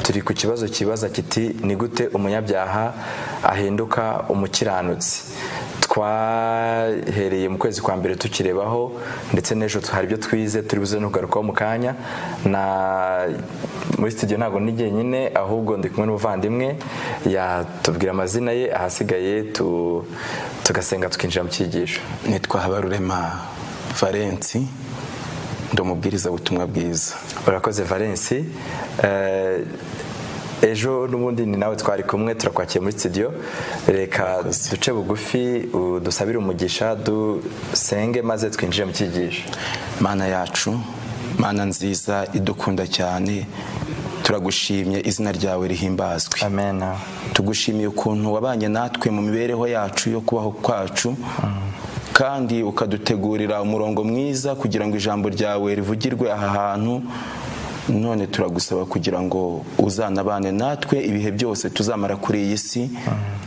turi ku kibazo kibaza kiti ni gute umunyabyaha ahinduka umukiranutsi twahereye mu kwezi kwa mbere tukirebaho ndetse n'ejo hari ibyo twize turi buze ntugarukaho mu kanya na muri studio ntabwo ni jyenyine ahubwo ndi kumwe n'umuvandimwe yatubwira amazina ye ahasigaye tugasenga tukinjira mu cyigisho nitwa habarurema valensi ndi umubwiriza butumwa bwiza urakoze valensi ejo n'ubundi ni nawe twari kumwe turakwakiye muri studio reka duce bugufi dusabire umugisha dusenge maze twinjire mu cyigisho mana yacu mana nziza idukunda cyane turagushimye izina ryawe rihimbazwe amen tugushimiye ukuntu wabanye natwe mu mibereho yacu yo kubaho kwacu kandi ukadutegurira umurongo mwiza kugira ngo ijambo ryawe rivugirwe aha hantu none turagusaba kugira ngo uzanabane natwe ibihe byose tuzamara kuri iyi si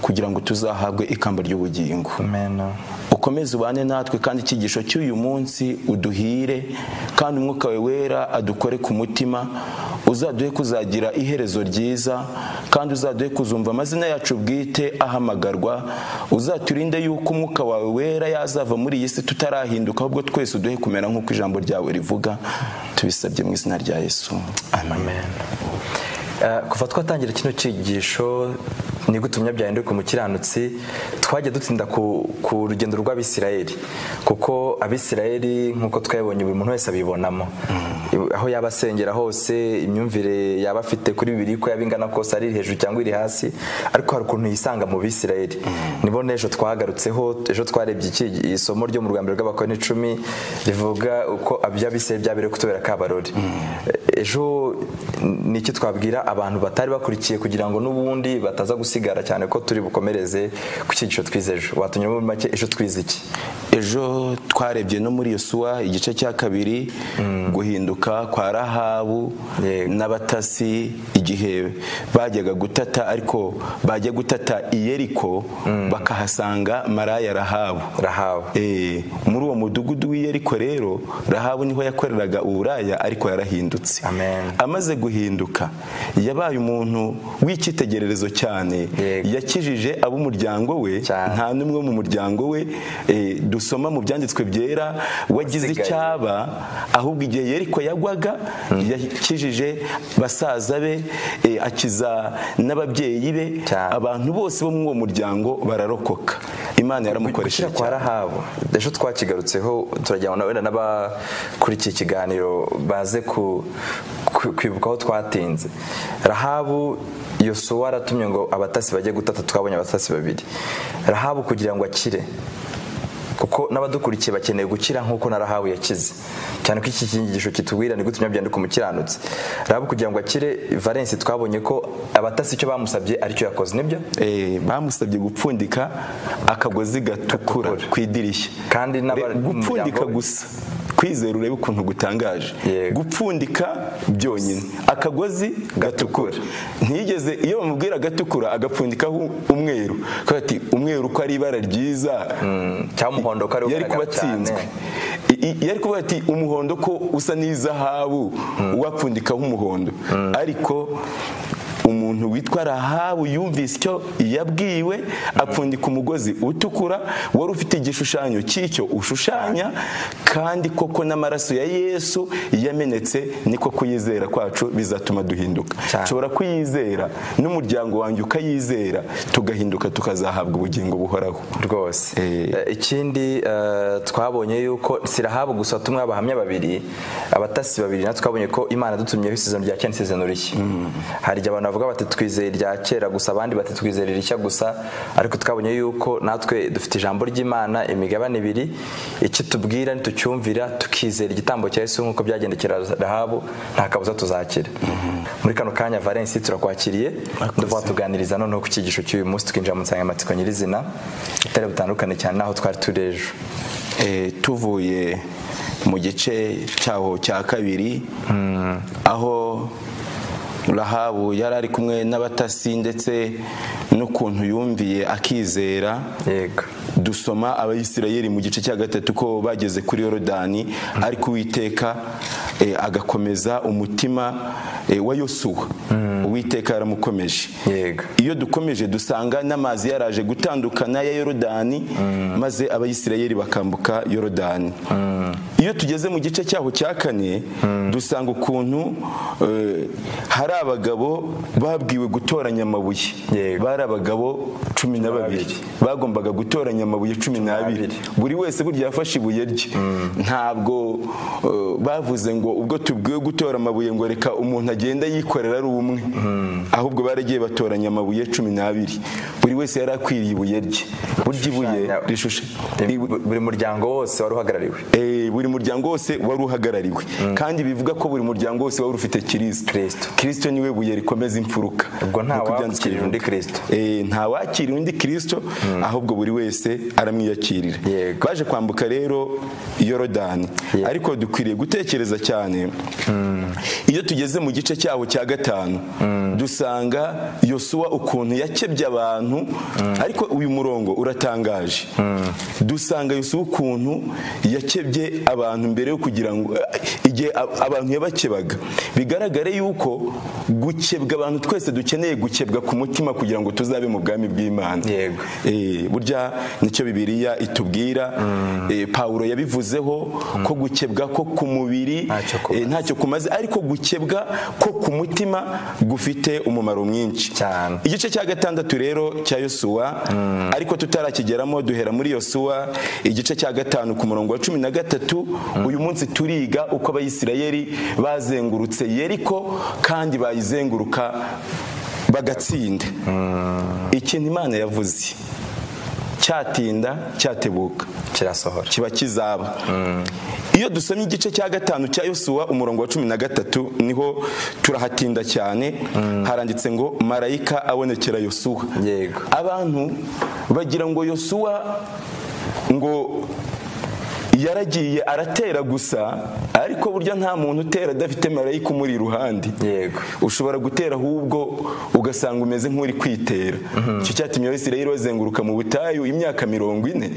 kugira ngo tuzahabwe ikamba ry'ubugingo ukomeze ubane natwe kandi icyigisho cy'uyu munsi uduhire kandi umwuka we wera adukore ku mutima uzaduhe kuzagira iherezo ryiza kandi uzaduhe kuzumva amazina yacu bwite ahamagarwa uzaturinde yuko umwuka wawe wera yazava muri iyi si tutarahinduka ahubwo twese uduhe kumera nk'uko ijambo ryawe rivuga tubisabye mu izina rya yesu amen kuva twatangira kino cyigisho ni gute umunyabyaha ku mukiranutsi twajya dutinda ku rugendo rw'abisirayeli kuko abisirayeli nk'uko twabonye buri muntu wese abibonamo aho yaba asengera hose imyumvire yaba afite kuri bibiri ko yaba ingana kose ari hejuru cyangwa iri hasi ariko hari ukuntu yisanga mu bisirayeli nibo n'ejo twagarutseho ejo twarebye isomo ryo mu rwambere rw'abakoni icumi rivuga uko iby'abisirayeli byabereye kutubera kabarori ejo ni iki twabwira abantu batari bakurikiye kugira ngo n'ubundi bataza gusigara cyane ko turi bukomereze ku cyigisho twize ejo watumye muri make ejo twize iki ejo twarebye no muri yosuwa igice cya kabiri guhinduka kwa rahabu n'abatasi igihe bajyaga gutata ariko bajya gutata iyeriko bakahasanga maraya rahabu rahabu muri uwo mudugudu w'iyeriko rero rahabu niho yakoreraga uburaya ariko yarahindutse amaze guhinduka yabaye umuntu w'icyitegererezo cyane yakijije ab'umuryango we nta n'umwe mu muryango we dusoma mu byanditswe byera wagize icyaba ahubwo igihe yeriko yagwaga yakijije basaza be akiza n'ababyeyi be abantu bose bo muri uwo muryango bararokoka imana yaramukoresheje kwa rahabu ejo twakigarutseho turajyana na wenda n'abakurikiye ikiganiro baze kwibuka aho twatinze rahabu yosuwa aratumye ngo abatasi bajye gutata twabonye abatasi babiri rahabu kugira ngo akire kuko n'abadukurikiye bakeneye gukira nk'uko narahawe yakize cyane ko iki cyigisho kitubwira ni gute umunyabyaha umukiranutsi raba kugira ngo akire valensi twabonye ko abatasi icyo bamusabye aricyo yakoze nibyo bamusabye gupfundika akagozi gatukura ku idirishya kandi gupfundika gusa kwizera urebe ukuntu gutangaje gupfundika byonyine akagozi gatukura ntiyigeze iyo bamubwira agatukura agapfundikaho umweru ati umweru ko ari ibara ryiza cyangwa yari kuba atsinzwe yari kuvuga ati umuhondo ko usa n'izahabu uwapfundikaho umuhondo ariko umuntu witwa rahabu yumvise icyo yabwiwe apfundika umugozi utukura wari ufite igishushanyo cy'icyo ushushanya kandi koko n'amaraso ya yesu yamenetse niko kuyizera kwacu bizatuma duhinduka nshobora kuyizera n'umuryango wanjye ukayizera tugahinduka tukazahabwa ubugingo buhoraho rwose ikindi twabonye yuko si rahabu gusa tumwe abahamya babiri abatasi babiri natwe twabonye ko imana dutumyeho isezerano rya kera isezerano rishya hari igihe abantu bavuga bati twizeye irya kera gusa abandi bati twizeye irishya gusa ariko twabonye yuko natwe dufite ijambo ry'imana imigabane ibiri icyo tubwira ntitucyumvira tukizera igitambo cya Yesu nk'uko byagendekera rahabu nta kabuza tuzakira muri kano kanya valensi turakwakiriye duvuga tuganiriza noneho ku cyigisho cy'uyu munsi tukinjira mu nsanganyamatsiko nyirizina itari butandukane cyane n'aho twari turi ejo tuvuye mu gice cyaho cya kabiri aho rahabu yari ari kumwe n'abatasi ndetse n'ukuntu yumviye akizera dusoma abayisirayeli mu gice cya gatatu ko bageze kuri yorodani ariko uwiteka eh, agakomeza umutima eh, wa yosuwa uwiteka yaramukomeje Yego. iyo dukomeje dusanga n'amazi yaraje gutandukana ya yorodani maze abayisirayeli bakambuka yorodani iyo tugeze mu gice cyaho cya kane dusanga ukuntu eh, hari abagabo babwiwe gutoranya amabuye Yego. bari abagabo cumi na babiri bagombaga gutoranya amabuye cumi n'abiri buri wese burya yafashe ibuye rye ntabwo eh, bavuze ngo ubwo tubwiwe gutora amabuye ngo reka umuntu agenda yikorera ari umwe ahubwo baragiye batoranya amabuye cumi n'abiri buri wese yari akwiriye ibuye rye burya ibuye Rishushanya- rishusha buri muryango wose wari uhagarariwe Eh, buri muryango wose wari uhagarariwe kandi bivuga ko buri muryango wose wari ufite kirisito Kristo. kirisito niwe buye rikomeza imfuruka Ubwo nta Nkuko Ibyanditswe wakirira undi bivuga. Kristo. Eh, nta wakirira undi kirisito ahubwo buri wese aramwiyakirira Yego. baje kwambuka rero yorodani Yego. ariko dukwiriye gutekereza cyane iyo tugeze mu gice cyaho cya gatanu dusanga yosuwa ukuntu yakebye abantu ariko uyu murongo uratangaje dusanga yosuwa ukuntu yakebye abantu mbere yo kugira ngo igihe a- abantu yabakebaga bigaragare yuko gukebwa abantu twese dukeneye gukebwa ku mutima kugira ngo tuzabe mu bwami bw'imana Yego. Eh, burya nicyo bibiliya itubwira Eh, pawulo yabivuzeho ko gukebwa ko ku mubiri Ntacyo kumaze. eh, ntacyo kumaze ariko gukebwa ko ku mutima gufite umumaro mwinshi Cyane. igice cya gatandatu rero cya yosuwa ariko tutarakigeramo duhera muri yosuwa igice cya gatanu ku murongo wa cumi na gatatu uyu munsi turiga uko abayisirayeli bazengurutse yeriko kandi bayizenguruka bagatsinda ikintu imana yavuze cyatinda cyatebuka kirasohora kiba kizaba iyo dusomye igice cya gatanu cya yosuwa umurongo wa cumi na gatatu niho turahatinda cyane haranditse ngo marayika abonekera yosuwa Yego. abantu bagira ngo yosuwa ngo yaragiye aratera gusa ariko burya nta muntu utera adafite marayika umuri iruhande Yego. ushobora gutera ahubwo ugasanga umeze nk'uri kwitera icyo cyatumye abisirayeli bazenguruka mu butayu imyaka mirongo ine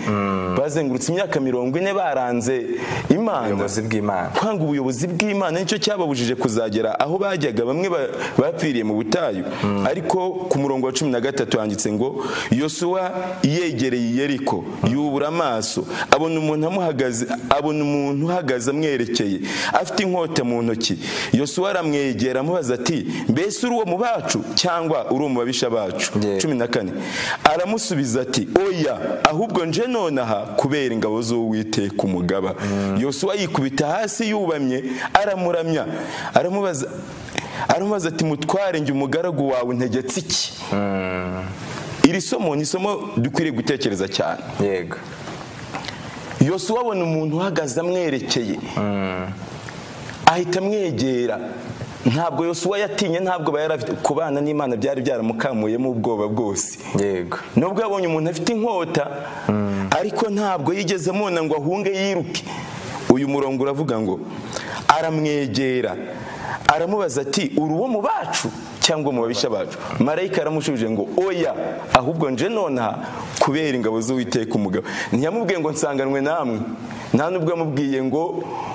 bazengurutse imyaka mirongo ine baranze imana ubuyobozi bw'imana kwanga ubuyobozi bw'imana nicyo cyababujije kuzagera aho bajyaga bamwe ba- bapfiriye mu butayu ariko ku murongo wa cumi na gatatu handitse ngo yosuwa yegereye yeriko yubura amaso abona umuntu amuhagaze abona umuntu uhagaze amwerekeye afite inkota mu ntoki yosuwa aramwegera amubaza ati mbese uri uwo mu bacu cyangwa uri uwo mu babisha bacu Yeah. cumi na kane aramusubiza ati oya ahubwo nje nonaha kubera ingabo z'uwiteka umugaba yosuwa yikubita hasi yubamye aramuramya aramubaza aramubaza ati mutware njye umugaragu wawe ntegetse iki iri somo ni isomo dukwiriye gutekereza cyane yego yosuwa abona umuntu uhagaze amwerekeye ahita amwegera ntabwo yosuwa yatinye ntabwo aba yarafite kubana n'imana byari byaramukambuyemo ubwoba bwose yego nubwo yabonye umuntu afite inkota ariko ntabwo yigeze amubona ngo ahunge yiruke uyu murongo uravuga ngo aramwegera aramubaza ati uri uwo mu bacu cyangwa mu babisha bacu marayika yaramushubije ngo oya ahubwo nje nonaha kubera ingabo z'uwiteka umugabo ntiyamubwiye ngo nsanganwe namwe nta nubwo yamubwiye ngo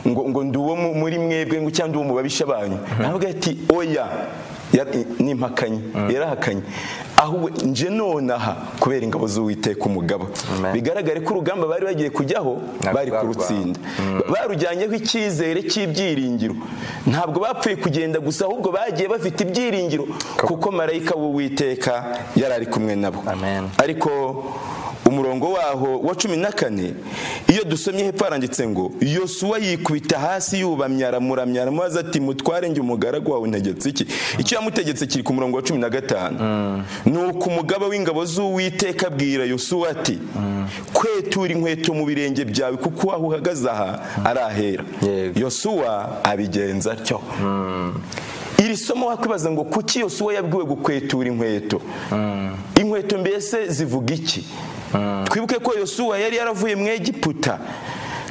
ngo ngo ndi uwo mu- muri mwebwe ngo cyangwa ndi uwo mu babisha banyu aravuga ati oya Yar- ni impakanye yarahakanye ahubwo nje nonaha kubera ingabo z'uwiteka umugaba Amen. bigaragare ko urugamba bari bagiye kujyaho Ntabwo bari barwana. kurutsinda barujyanyeho icyizere cy'ibyiringiro ntabwo bapfuye kugenda gusa ahubwo bagiye bafite ibyiringiro kuko marayika w'uwiteka yari ari kumwe nabo Amen. ariko umurongo waho wa cumi na kane iyo dusomye hepfo haranditse ngo yosuwa yikubita hasi yubamye aramuramya aramubaza ati mutware njye umugaragu wawe ntegetse iki icyo yamutegetse kiri ku murongo wa cumi na gatanu ni uko umugaba w'ingabo z'uwiteka abwira yosuwa ati kwetura inkweto mu birenge byawe kuko aho uhagaze aha ari ahera Yego. yosuwa abigenza atyo iri somo wakwibaza ngo kuki yosuwa yabwiwe gukwetura inkweto inkweto mbese zivuga iki twibuke ko yosuwa yari yaravuye mu egiputa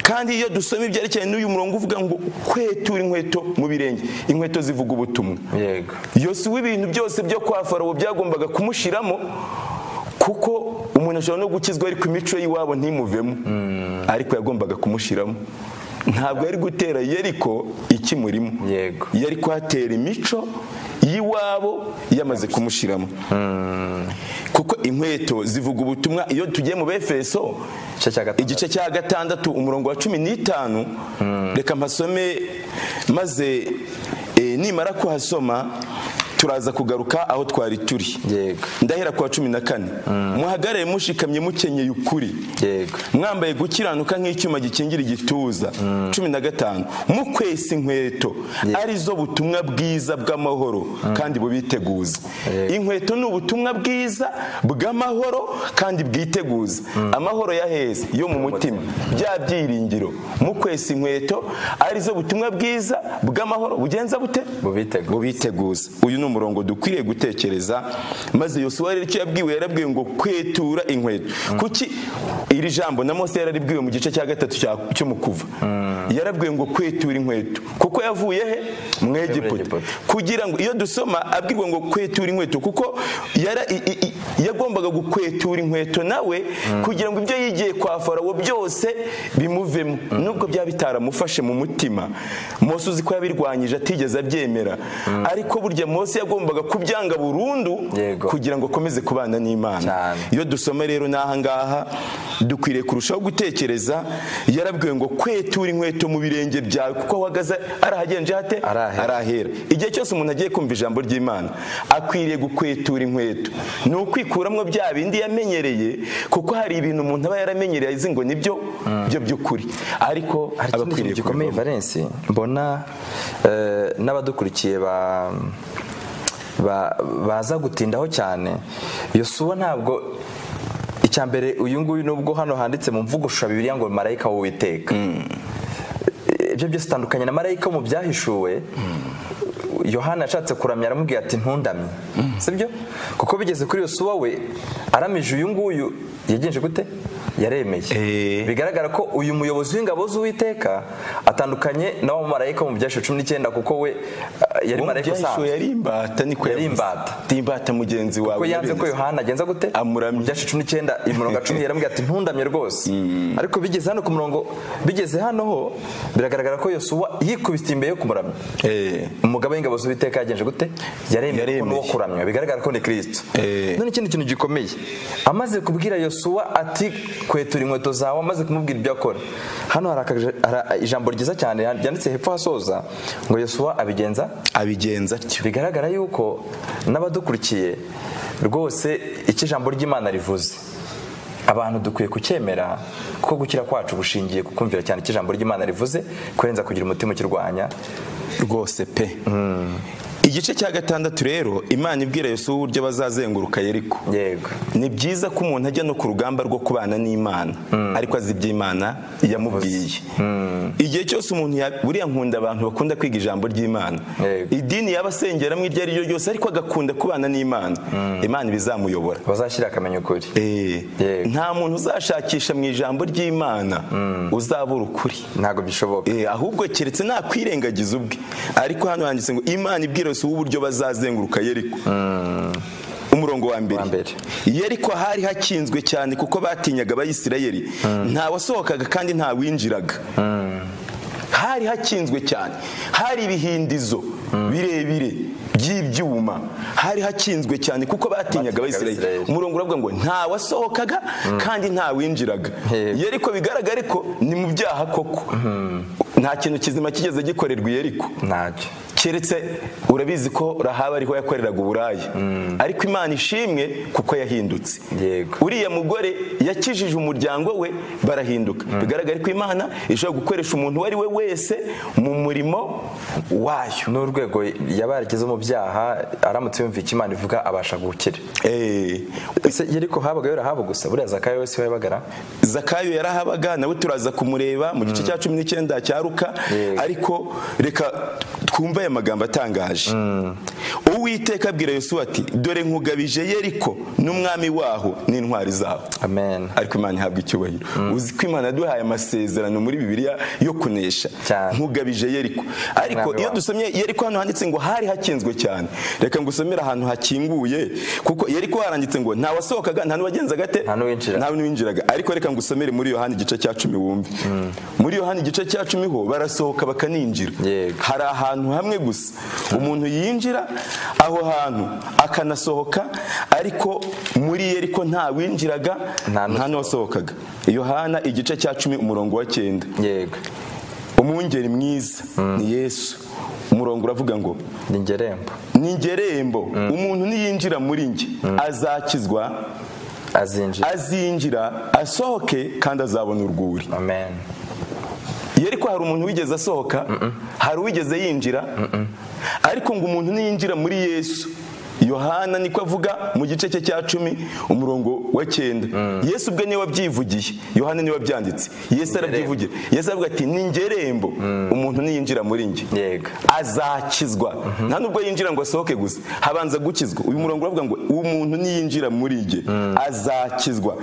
kandi iyo dusoma ibyerekeranye n'uyu murongo uvuga ngo kwetura inkweto mu birenge inkweto zivuga ubutumwa yego yosuwa ibintu byose byo kwa farawo byagombaga kumushiramo kuko umuntu ashobora no gukizwa ariko imico y'iwabo ntimuvemo ariko yagombaga kumushiramo ntabwo yari gutera yeriko ikimurimo Yego. yari kuhatera imico y'iwabo yamaze kumushiramo kuko inkweto zivuga ubutumwa iyo tugiye mu befeso Igice cya gatandatu. igice cya gatandatu umurongo wa cumi n'itanu reka mpasome maze eh, nimara kuhasoma turaza kugaruka aho twari turi Yego. ndahera ku wa cumi na kane muhagarare mushikamye mukenyeye ukuri Yego. mwambaye gukiranuka nk'icyuma gikingira igituza cumi na gatanu mukwesa inkweto arizo butumwa bwiza bw'amahoro kandi bubiteguza Yego. inkweto ni ubutumwa bwiza bw'amahoro kandi bwiteguza amahoro ya heza yo mu mutima bya byiringiro mukwesa inkweto arizo butumwa bwiza bw'amahoro bugenza bute Bubiteguza. bubiteguza uyu ni umurongo dukwiriye gutekereza maze yosuwa rero icyo yabwiwe yarabwiwe ngo kwetura inkweto kuki iri jambo na mose yararibwiwe mu gice cya gatatu cya- cyo mu kuva yarabwiwe ngo kwetura inkweto kuko yavuye he mu egiputa Egiputa. kugira ngo iyo dusoma abwirwa ngo kwetura inkweto kuko yara- i- i- i- yagombaga gukwetura inkweto nawe kugira ngo ibyo yigiye kwa farawo byose bimuvemo nubwo byaba bitaramufashe mu mutima mose uzi ko yabirwanyije atigeze abyemera ariko burya mose yagombaga kubyanga burundu Yego. kugira ngo akomeze kubana n'imana Cyane. iyo dusoma rero n'ahangaha dukwiriye kurushaho gutekereza yarabwiwe ngo kwetura inkweto mu birenge byawe kuko aho uhagaze arahagenje hate Arahera. arahera igihe cyose umuntu agiye kumva ijambo ry'imana akwiriye gukwetura inkweto ni ukwikuramwo bya bindi yamenyereye kuko hari ibintu umuntu aba yaramenyereye azi ngo nibyo byo by'ukuri ariko hari ikindi aba akwiriye kintu gikomeye kubivamo. valence mbona eh, n'abadukurikiye ba ba- baza gutindaho cyane yosuwa ntabwo icya mbere uyu nguyu nubwo hano handitse mu mvugo shusho bibiliya ngo marayika w'uwiteka ibyo byose utandukanye na marayika wo mu byahishuwe yohana yashatse kuramya aramubwira ati ntundamye sibyo kuko bigeze kuri yosuwa we aramije uyu nguyu yagenje gute yaremeye Eh. bigaragara ko uyu muyobozi w'ingabo z'uwiteka atandukanye na wa mumarayika wo mu byahishuwe cumi n'icyenda kuko we ah, yari Uwo mu marayika byahishuwe usanzwe yari imbata niko Yari yavuze. imbata. Ati, imbata mugenzi wawe ko yanze ko yabizi. yohana agenza gute Amuramya. Mu byacu cumi n'icyenda imirongo cumi yarambwira ati ntundamye rwose ariko bigeze hano ku murongo bigeze hano ho biragaragara ko yosuwa yikubitiye imbere yo kumuramya Eh. umugabo w'ingabo z'uwiteka yagenje gute yaremeye ko Yaremeye. n'uwo kuramya bigaragara ko ni kirisito Eh. none ikindi kintu gikomeye amaze kubwira yosuwa ati kwetura inkweto zawe amaze kumubwira ibyo akora hano hari akaja- hari ijambo ryiza cyane ryanditse hepfo hasoza ngo yosuwa abigenza abigenza atyo bigaragara yuko n'abadukurikiye rwose icyo ijambo ry'imana rivuze abantu dukwiye kucyemera kuko gukira kwacu gushingiye ku kumvira cyane icyo ijambo ry'imana rivuze kurenza kugira umutima ukirwanya rwose pe igice cya gatandatu rero imana ibwira yosuwa uburyo bazazenguruka yeriko yego ni byiza ko umuntu ajya no ku rugamba rwo kubana n'imana ariko azi ibyo imana yamubwiye igihe cyose umuntu ya- buriya nkunda abantu bakunda kwiga ijambo ry'imana Yego. idini yaba asengeramo iryo ari ryo ryose ariko agakunda kubana n'imana imana ibizamuyobora bazashyira akamenya ukuri Eh, Yego. nta muntu uzashakisha mu ijambo ry'imana uzabura ukuri ntabwo bishoboka Eh, ahubwo keretse nakwirengagiza ubwe ariko hano handitse ngo imana ibwira yose uburyo bazazenguruka yeriko umurongo wa Wa mbere. mbere yeriko hari hakinzwe cyane kuko batinyaga abayisirayeli nta wasohokaga kandi nta winjiraga hari hakinzwe cyane hari ibihindizo birebire by'ibyuma hari hakinzwe cyane kuko batinyaga Batinyaga abayisirayeli Abisirayeli. umurongo uravuga ngo nta wasohokaga kandi nta winjiraga Yego. yeriko bigaragare ko ni mu byaha koko nta kintu kizima kigeze gikorerwa yeriko ntacyo keretse urabizi ko rahaba ariho yakoreraga uburaya ariko imana ishimwe kuko yahindutse Yego. uriya mugore yakijije umuryango we barahinduka bigaragara ko imana ishobora gukoresha umuntu uwo ari we wese mu murimo wayo n'urwego yabarikiza mu byaha aramutse yumva icyo imana ivuga abasha gukira Eh, ese yari ko habaga yorahaba gusa buriya zakayo wese wayabagara zakayo yarahabaga nawe turaza kumureba mu gice cya cumi n'icyenda cya ruka Yego. ariko reka twumve aya magambo atangaje uwiteka abwira yosuwa ati dore nkugabije yeriko n'umwami waho n'intwari zaho amen ariko imana ihabwa icyubahiro uzi ko imana yaduhaye amasezerano muri bibiliya yo kunesha Cyane. nkugabije yeriko ariko Umwami iyo wawe. dusomye yeriko hano handitse ngo hari hakinzwe cyane reka ngusomere ahantu hakinguye kuko yeriko haranditse ngo nta wasohokaga nta n'uwagenzaga ate Nta n'uwinjiraga. nta n'uwinjiraga ariko reka ngusomere muri yohani igice cya cumi wumve muri yohani igice cya cumi ho barasohoka bakaninjira Yego. hari ahantu hamwe gusa umuntu yinjira aho hantu akanasohoka ariko muri yeriko nta winjiraga Nta nta n'uwasohokaga yohana igice cya cumi umurongo wa cyenda yego umwungeri mwiza ni yesu umurongo uravuga ngo ni ngerembo ni ngerembo umuntu niyinjira muri njye azakizwa azinjira azinjira asohoke kandi azabona urwuri amen yeriko hari umuntu wigeze asohoka hari uwigeze yinjira ariko ngo umuntu niyinjira muri yesu yohana niko avuga mu gice cye cya cumi umurongo wa cyenda yesu ubwe niwe wabyivugiye yohana niwe wabyanditse yesu arabyivugira yesu aravuga ati ni ngerembo umuntu niyinjira muri njye yego azakizwa nta nubwo yinjira ngo asohoke gusa habanza gukizwa uyu murongo uravuga ngo uwo muntu niyinjira muri njye azakizwa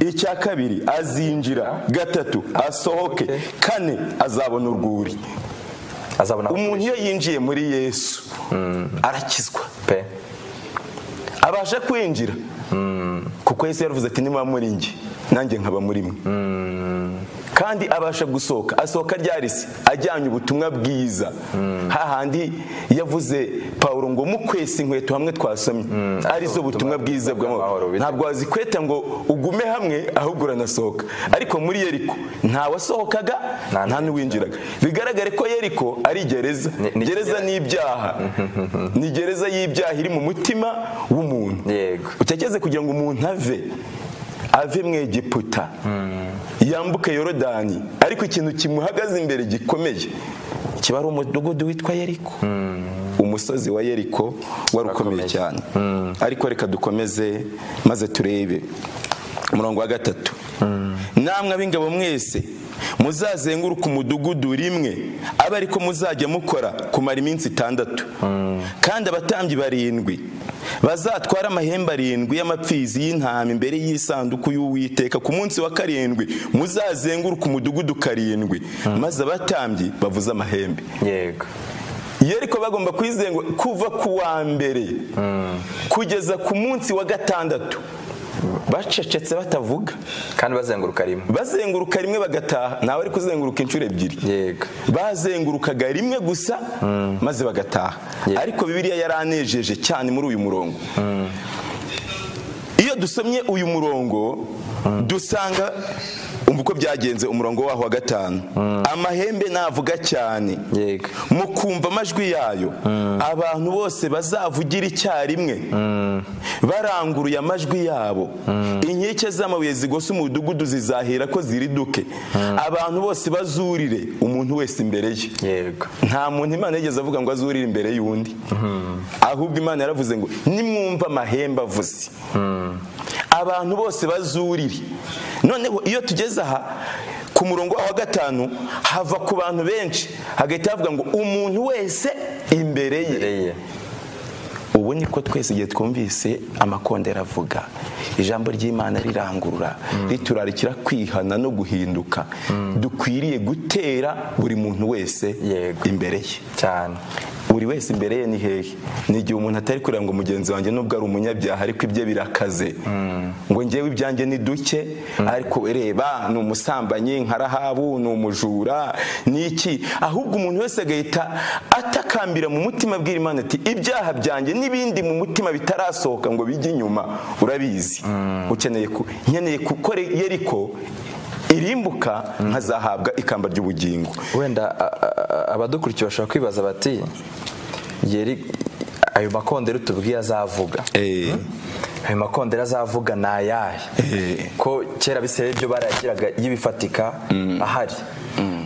icya kabiri azinjira gatatu asohoke kane azabona urwuri azabona umuntu iyo yinjiye muri yesu arakizwa pe abasha kwinjira kuko yesu yaravuze ati nimuba muri njye nanjye nkaba muri mwe kandi abasha gusohoka asohoka ryari se ajyanye ubutumwa bwiza hahandi yavuze pawulo ngo mukwese inkweto hamwe twasomye arizo butumwa bwiza bw'amahoro, bw'amahoro bite- ntabwo wazikweta ngo ugume hamwe ahubwo uranasohoka ariko muri yeriko nta wasohokaga Nta nta n'uwinjiraga bigaragare ko yeriko ari gereza Ni- ni- gereza ni ibyaha ni gereza y'ibyaha iri mu mutima w'umuntu yego utekereze kugira ngo umuntu ave ave mu egiputa yambuke yorodani ariko ikintu kimuhagaze imbere gikomeye kiba ari umudugudu witwa yeriko umusozi wa yeriko wari ukomeye cyane ariko reka dukomeze maze turebe umurongo wa gatatu namwe ab'ingabo mwese muzazenguruka umudugudu rimwe abe ariko muzajya mukora kumara iminsi itandatu kandi abatambyi barindwi bazatwara amahembe arindwi y'amapfizi y'intama imbere y'isanduku y'uwiteka ku munsi wa karindwi muzazenguruka umudugudu karindwi maze abatambyi bavuze amahembe yego iyo ariko bagomba kuyizengu kuva ku wa mbere kugeza ku munsi wa gatandatu bacecetse batavuga kandi bazenguruka rimwe bazenguruka rimwe bagataha ntawe ari kuzenguruka inshuro ebyiri yego bazengurukaga rimwe gusa maze bagataha Yeah. ariko bibiliya yaranejeje cyane muri uyu murongo iyo dusomye uyu murongo dusanga umva uko byagenze umurongo waho wa gatanu amahembe navuga cyane Yego. mu kumva amajwi yayo abantu bose bazavugira icyarimwe baranguruye amajwi yabo inkike z'amabuye zigosa umudugudu zizahera ko ziriduke abantu bose bazurire umuntu wese imbere ye yego nta muntu imana yigeze avuga ngo azurire imbere y'undi ahubwo imana yaravuze ngo nimwumva amahembe avuze abantu bose bazurire noneho iyo tugeze aha ku murongo wa gatanu hava ku bantu benshi hagahita havuga ngo umuntu wese imbere ye imbere ye ubu niko twese igihe twumvise amakondera avuga ijambo ry'imana rirangurura riturarikira kwihana no guhinduka dukwiriye gutera buri muntu wese Yego. imbere ye cyane buri wese imbere ye ni hehe ni igihe umuntu atari kureba ngo mugenzi wanjye nubwo ari umunyabyaha ariko ibye birakaze ngo ngewe ibyanjye ni duke ariko reba ni umusambanyi nka rahabu ni umujura ni iki ahubwo umuntu wese agahita atakambira mu mutima abwira imana ati ibyaha byanjye n'ibindi mu mutima bitarasohoka ngo bijye inyuma urabizi ukeneye ku nkeneye gukora yeriko irimbuka nkazahabwa ikamba ry'ubugingo wenda a- a- a- abadukurikiye bashobora kwibaza bati yeri ayo makondera tubwiye azavuga Eh. ayo makondera azavuga ni ayahe Eh. ko kera bisebe ibyo barayagiraga y'ibifatika ahari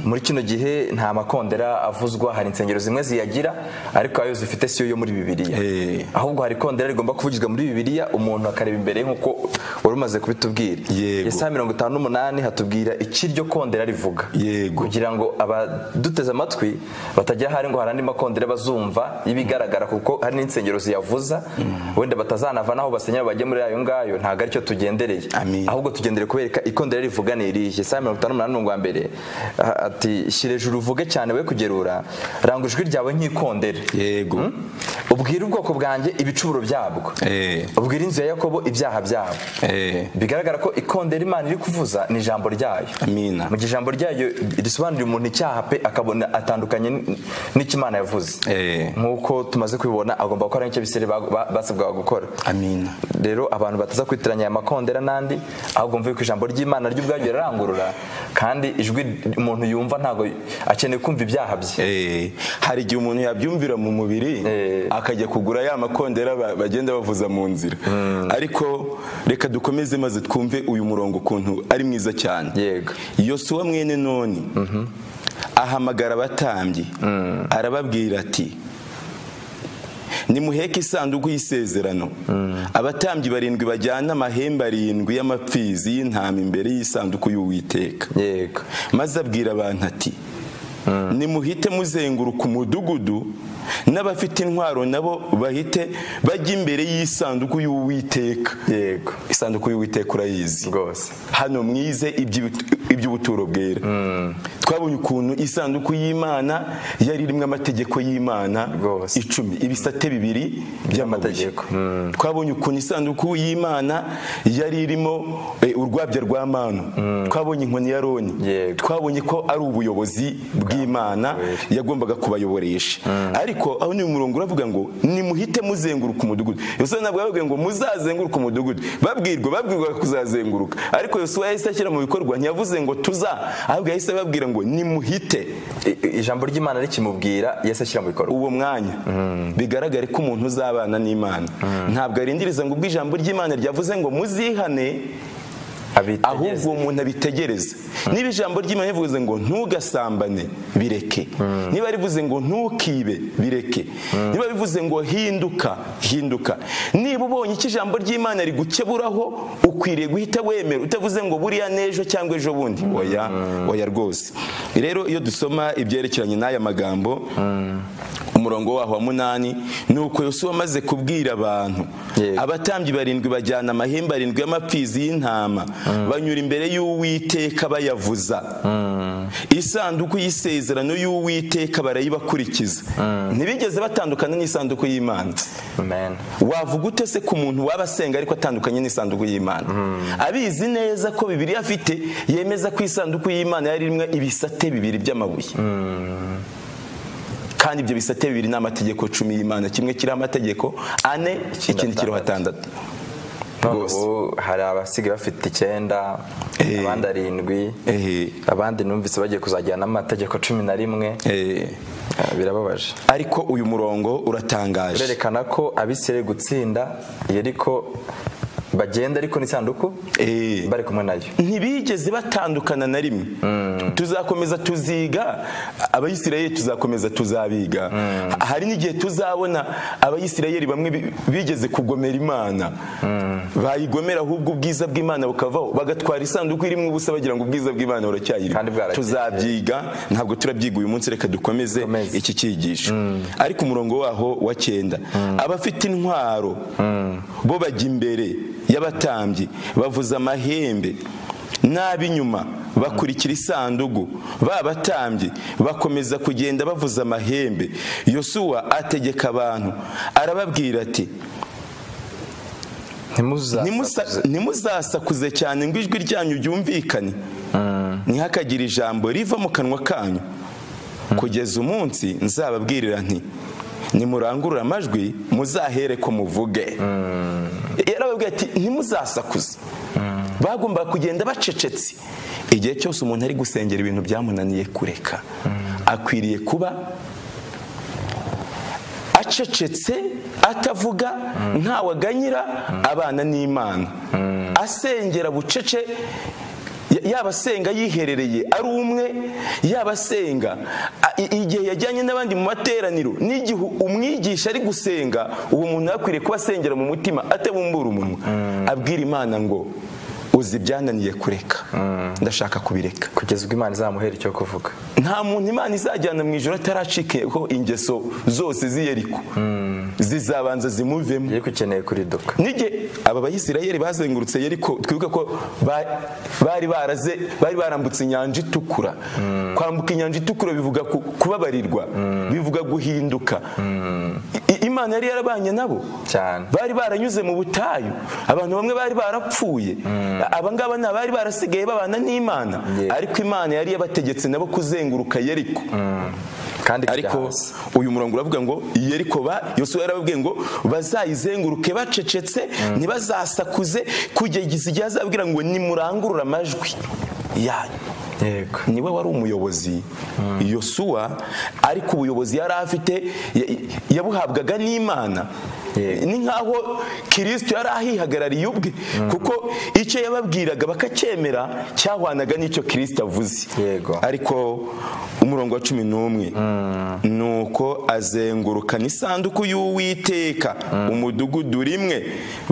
muri kino gihe nta makondera avuzwa hari insengero zimwe ziyagira ariko ayo zifite siyo yo muri bibiliya Eh. ahubwo hari ikondera rigomba kuvugirwa muri bibiliya umuntu akareba imbere nk'uko wari umaze kubitubwira Yego. Yesaya mirongo itanu n'umunani hatubwira iki iryo kondera rivuga Yego. kugira ngo abaduteze amatwi batagira ahari ngo hari andi makondera bazumva y'ibigaragara kuko hari n'insengero ziyavuza wenda batazanava n'aho basenyera bajye muri ayo ngayo ntabwo aricyo tugendereye Amen. ahubwo tugendere kubereka ikondera rivuga ni irihe saa mirongo itanu n'umunani umurongo wa mbere ah, ati shyira ejuru uvuge cyane we kugerura ranga ijwi ryawe nk'ikondera yego ubwira ubwoko bwanjye ibicuburo byabwo Eh. ubwira inzu ya yakobo ibyaha byabo Eh. bigaragara ko ikondera imana iri kuvuza ni ijambo ryayo amina mu gihe ijambo ryayo risobanurira umuntu icyaha pe akabona atandukanye n- n'icyo imana yavuze Eh. nk'uko tumaze kubibona agomba gukora nk'icyo abisirayeli ba- ba- basabwaga gukora amina rero abantu bataza kwitiranya aya makondera n'andi ahubwo mvuye ko ijambo ry'imana ryo ubwaryo rirarangurura kandi ijwi umuntu yumva ntabwo akeneye kumva ibyaha bye Eh, hari igihe umuntu yabyumvira mu mubiri Eh. akajya kugura ya makondera ba- bagenda bavuza mu nzira ariko reka dukomeze maze twumve uyu murongo ukuntu ari mwiza cyane Yego. yosuwa mwene noni ahamagara abatambyi arababwira ati nimuheke isanduku y'isezerano abatambyi barindwi bajyana amahembe arindwi y'amapfizi y'intama imbere y'isanduku y'uwiteka yego maze abwira abantu ati nimuhite muzenguruka umudugudu n'abafite intwaro nabo bahite bajya imbere y'isanduku y'uwiteka yego isanduku y'uwiteka urayizi rwose hano mwize iby'ibit- iby'ubuturo bwera twabonye ukuntu isanduku y'imana yari irimo amategeko y'imana Rwose. icumi ibisate bibiri by'amategeko By'amategeko. twabonye ukuntu isanduku y'imana yari irimo eh, urwabya rwa manu twabonye inkoni ya roni Yego. twabonye ko ari ubuyobozi bw'imana yagombaga kubayoboresha ariko aho ni umurongo uravuga ngo nimuhite muzenguruka umudugudu yosuwa ntabwo yavuga ngo muzazenguruke umudugudu babwirwa babwirwa kuzazenguruka ariko yosuwa yahise ashyira mu bikorwa ntiyavuze ngo tuza ahubwo yahise ababwira ngo nimuhite I- i- ijambo ry'imana rikimubwira yesu ashyira mu bikorwa uwo mwanya bigaragare ko umuntu uzabana n'imana ntabwo arindiriza ngo ubwo ijambo ry'imana ryavuze ngo muzihane Abitegereze. ahubwo uwo muntu abitegereze niba ijambo ry'imana rivuze ngo ntugasambane bireke niba rivuze ngo ntukibe bireke niba bivuze ngo hinduka hinduka niba ubonye icyo ijambo ry'imana rigukeburaho ukwiriye guhita wemera utavuze ngo buriya n'ejo cyangwa ejo bundi oya oya rwose rero iyo dusoma ibyerekeranye n'aya magambo umurongo waho wa munani ni uko yosuwa amaze kubwira abantu Yego. abatambyi barindwi bajyana amahembe arindwi y'amapfizi y'intama banyura imbere y'uwiteka bayavuza isanduku y'isezerano y'uwiteka barayibakurikiza ntibigeze batandukana n'isanduku y'imana amen wavuga ute se ku muntu waba asenga ariko atandukanye n'isanduku y'imana abizi neza ko bibiri afite yemeza ko isanduku y'imana yari irimo ibisate bibiri by'amabuye kandi ibyo bisate bibiri ni amategeko cumi y'imana kimwe kiriho amategeko ane ikindi kiriho atandatu Rwose. ubu hari abasigaye bafite icyenda Eh. abandi arindwi Ehe. abandi numvise bagiye kuzajyana amategeko cumi na rimwe Eh, Eh, birababaje ariko uyu murongo uratangaje birerekana ko abisirayeli gutsinda yeriko bagenda ariko n'isanduku Eh. bari kumwe nayo ntibigeze batandukana na rimwe tuzakomeza tuziga abayisirayeli tuzakomeza tuzabiga hari n'igihe tuzabona abayisirayeli bamwe bi- bigeze kugomera imana bayigomera ahubwo ubwiza bw'imana bukavaho bagatwara isanduku irimo ubusa bagira ngo ubwiza bw'imana buracyayiri Kandi bwaragiye. tuzabyiga ntabwo turabyiga uyu munsi reka dukomeze Dukomeze. iki cyigisho ariko umurongo waho wa cyenda abafite intwaro bo bajya imbere y'abatambyi bavuza amahembe n'ab'inyuma bakurikira isandugu ba batambyi bakomeza kugenda bavuza amahembe yosuwa ategeka abantu arababwira ati ntimuza Nimusa- ntimuzasakuze cyane ngo ijwi ryanyu ryumvikane ntihakagire ijambo riva mu kanwa kanyu kugeza umunsi nzababwirira nti nimurangurure amajwi muzahere ko muvuge yarababwiye ati ntimuzasakuze bagombaga kugenda bacecetse igihe cyose umuntu ari gusengera ibintu byamunaniye kureka akwiriye kuba acecetse atavuga ntawaganyira abana n'imana asengera bucece ya- yaba asenga yiherereye ari umwe yaba asenga a- i- igihe yajyanye n'abandi mu materaniro n'igihe umwigisha ari gusenga uwo muntu yakwiriye kuba asengera mu mutima atabumbura umunwa abwira imana ngo uzi ibyananiye kureka ndashaka kubireka kugeza ubwo imana izamuhera icyo kuvuga nta muntu imana izajyana mu ijoro ataracikeho ingeso zose z'iyeriko zizabanza zimuvemo yari ukeneye kuriduka nige aba bayisirayeli bazengurutse yeriko twibuke ko ba- bari baraze bari barambutse inyanja itukura kwambuka inyanja itukura bivuga ku- kubabarirwa bivuga guhinduka I- I- imana yari yarabanye nabo cyane bari baranyuze mu butayu abantu bamwe bari barapfuye abangaba ni abari barasigaye babana n'imana Yeah. ariko imana yari yabategetse nabo kuzenguruka yeriko kandi kujya ariko hasi. uyu murongo uravuga ngo yeriko ba yosuwa yarababwiye ngo bazayizenguruke bacecetse ntibazasakuze kugeza igihe azabwira ngo nimurangurure amajwi yanyu yego niwe wari umuyobozi yosuwa ariko ubuyobozi yari afite ya- yabuhabwaga n'imana Yego. ni nk'aho kirisito yari ahihagarariye ubwe kuko icyo yababwiraga bakacyemera cyahwanaga n'icyo kirisito avuze Yego. ariko umurongo wa cumi n'umwe ni uko azengurukana isanduku y'uwiteka umudugudu rimwe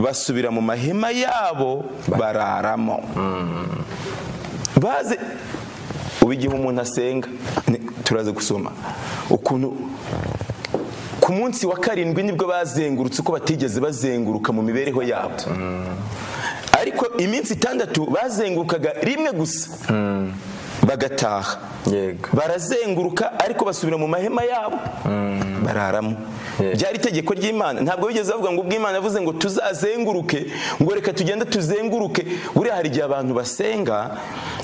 basubira mu mahema yabo bararamo baze ubu igihe umuntu asenga ni- turaza gusoma ukuntu ku munsi wa karindwi nibwo bazengurutse uko batigeze bazenguruka mu mibereho yabo ariko iminsi itandatu bazengurukaga rimwe gusa bagataha yego barazenguruka ariko basubira mu mahema yabo bararamo Yeah. byari itegeko ry'imana ntabwo bigeze bavuga ngo ubwo imana yavuze ngo tuzazenguruke ngo reka tugende tuzenguruke buriya hari igihe abantu basenga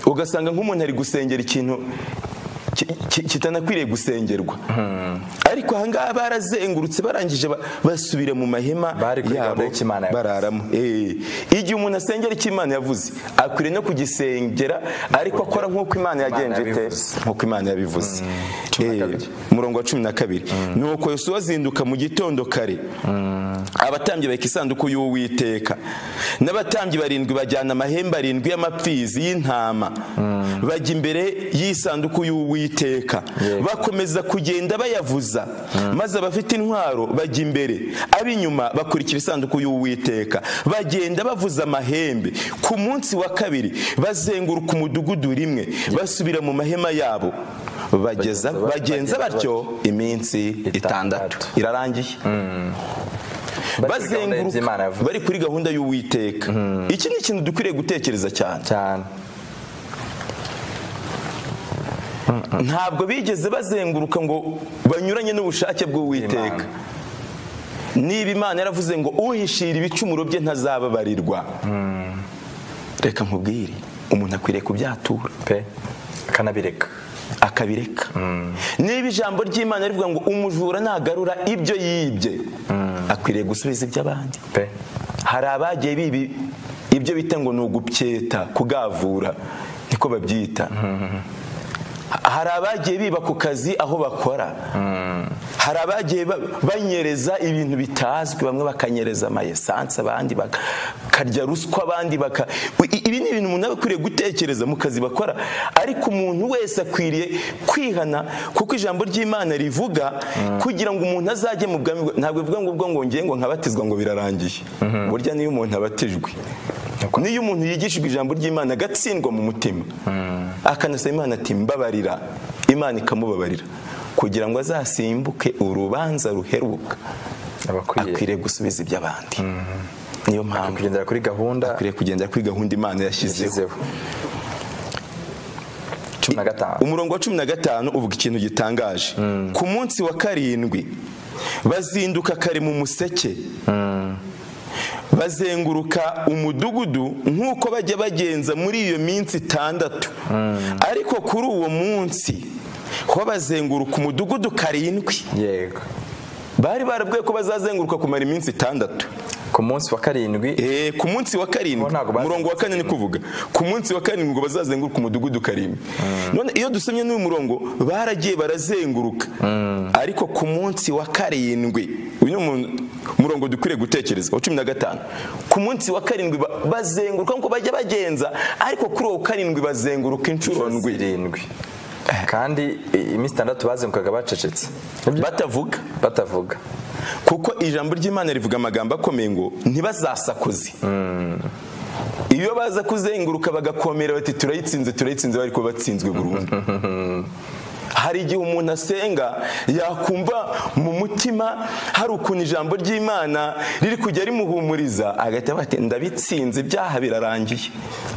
ugasanga nk'umuntu ari gusengera ikintu ki- ki- kitanakwiriye gusengerwa ariko ahangaha barazengurutse barangije ba- basubira mu mahema Bari kuri yabo gahunda y'icyo Imana yavuze. bararamo Eh, igihe umuntu asengera icyo imana yavuze akwiriye no kugisengera ariko akora nk'uko imana yagenje ite yabivuze. nk'uko imana yabivuze cumi na Eh, kabiri. umurongo wa cumi na kabiri nuko yosuwa azinduka mu gitondo kare abatambyi baheka isanduku y'uwiteka n'abatambyi barindwi bajyana amahembe arindwi y'amapfizi y'intama bajya imbere y'isanduku y'uwiteka bakomeza kugenda bayavuza maze abafite intwaro bajya imbere ab'inyuma bakurikira isanduku y'uwiteka bagenda bavuza amahembe ku munsi wa kabiri bazenguruka umudugudu rimwe basubira mu mahema yabo bageza bagenza batyo iminsi itandatu Itandatu. irarangiye bazenguruka bazenguruka bari kuri gahunda y'uwiteka iki ni ikintu dukwiriye gutekereza cyane cyane ntabwo bigeze bazenguruka ngo banyuranye n'ubushake bw'uwiteka niba imana yaravuze ngo uhishira ibicumuro bye ntazababarirwa reka nkubwire umuntu akwiriye kubyatura pe akanabireka akabireka niba ijambo ry'imana rivuga ngo umujura nagarura ibyo yibye akwiriye gusubiza iby'abandi pe hari abagiye bibi ibyo bita ngo ni ugupyeta kugavura niko babyita hari abagiye biba ku kazi aho bakora hari abagiye ba- banyereza ibintu bitazwi bamwe bakanyereza amayesansi abandi bakarya ruswa abandi baka I- ibi ni ibintu umuntu aba akwiriye gutekereza mu kazi bakora ariko umuntu wese akwiriye kwihana kuko ijambo ry'imana rivuga kugira ngo umuntu azajye mu bwami bwa- ntabwo bivuga ngo ubwo ngo ngiye ngo nkabatizwa ngo birarangiye burya niyo umuntu abatijwe niyo umuntu yigishijwe ijambo ry'imana agatsindwa mu mutima akanasaba imana ati mbabarira imana ikamubabarira kugira ngo azasimbuke urubanza ruheruka abakwiriye akwiriye gusubiza iby'abandi niyo mpamvu kugendera kuri gahunda akwiriye kugendera kuri gahunda imana yashyizeho yashyizeho cumi na gatanu umurongo wa cumi na gatanu uvuga ikintu gitangaje ku munsi wa karindwi bazinduka kare mu museke bazenguruka umudugudu nk'uko bajya bagenza muri iyo minsi itandatu ariko kuri uwo munsi ho bazenguruka umudugudu karindwi yego bari barabwiye ko bazazenguruka kumara iminsi itandatu ku munsi wa karindwi Eh, ku munsi wa karindwi Bo ntago bazengurutse. umurongo wa kane ni kuvuga ku munsi wa karindwi ngo bazazenguruke umudugudu karimbi none iyo dusomye n'uyu murongo baragiye barazenguruka ariko ku munsi wa karindwi uyu ni umu- umurongo dukwiriye gutekereza wa cumi na gatanu ku munsi wa karindwi ba- bazenguruka nk'uko bajya bagenza ariko kuri uwo karindwi bazenguruka inshuro ndwi zirindwi kandi i- iminsi itandatu bazengukaga bacecetse batavuga batavuga kuko ijambo ry'imana rivuga amagambo akomeye ngo ntibazasakuze iyo baza kuzenguruka bagakomera bati turayitsinze turayitsinze bari kuba batsinzwe burundu hari igihe umuntu asenga yakumva mu mutima hari ukuntu ijambo ry'imana riri kujya rimuhumuriza agahita avuga ati ndabitsinze ibyaha birarangiye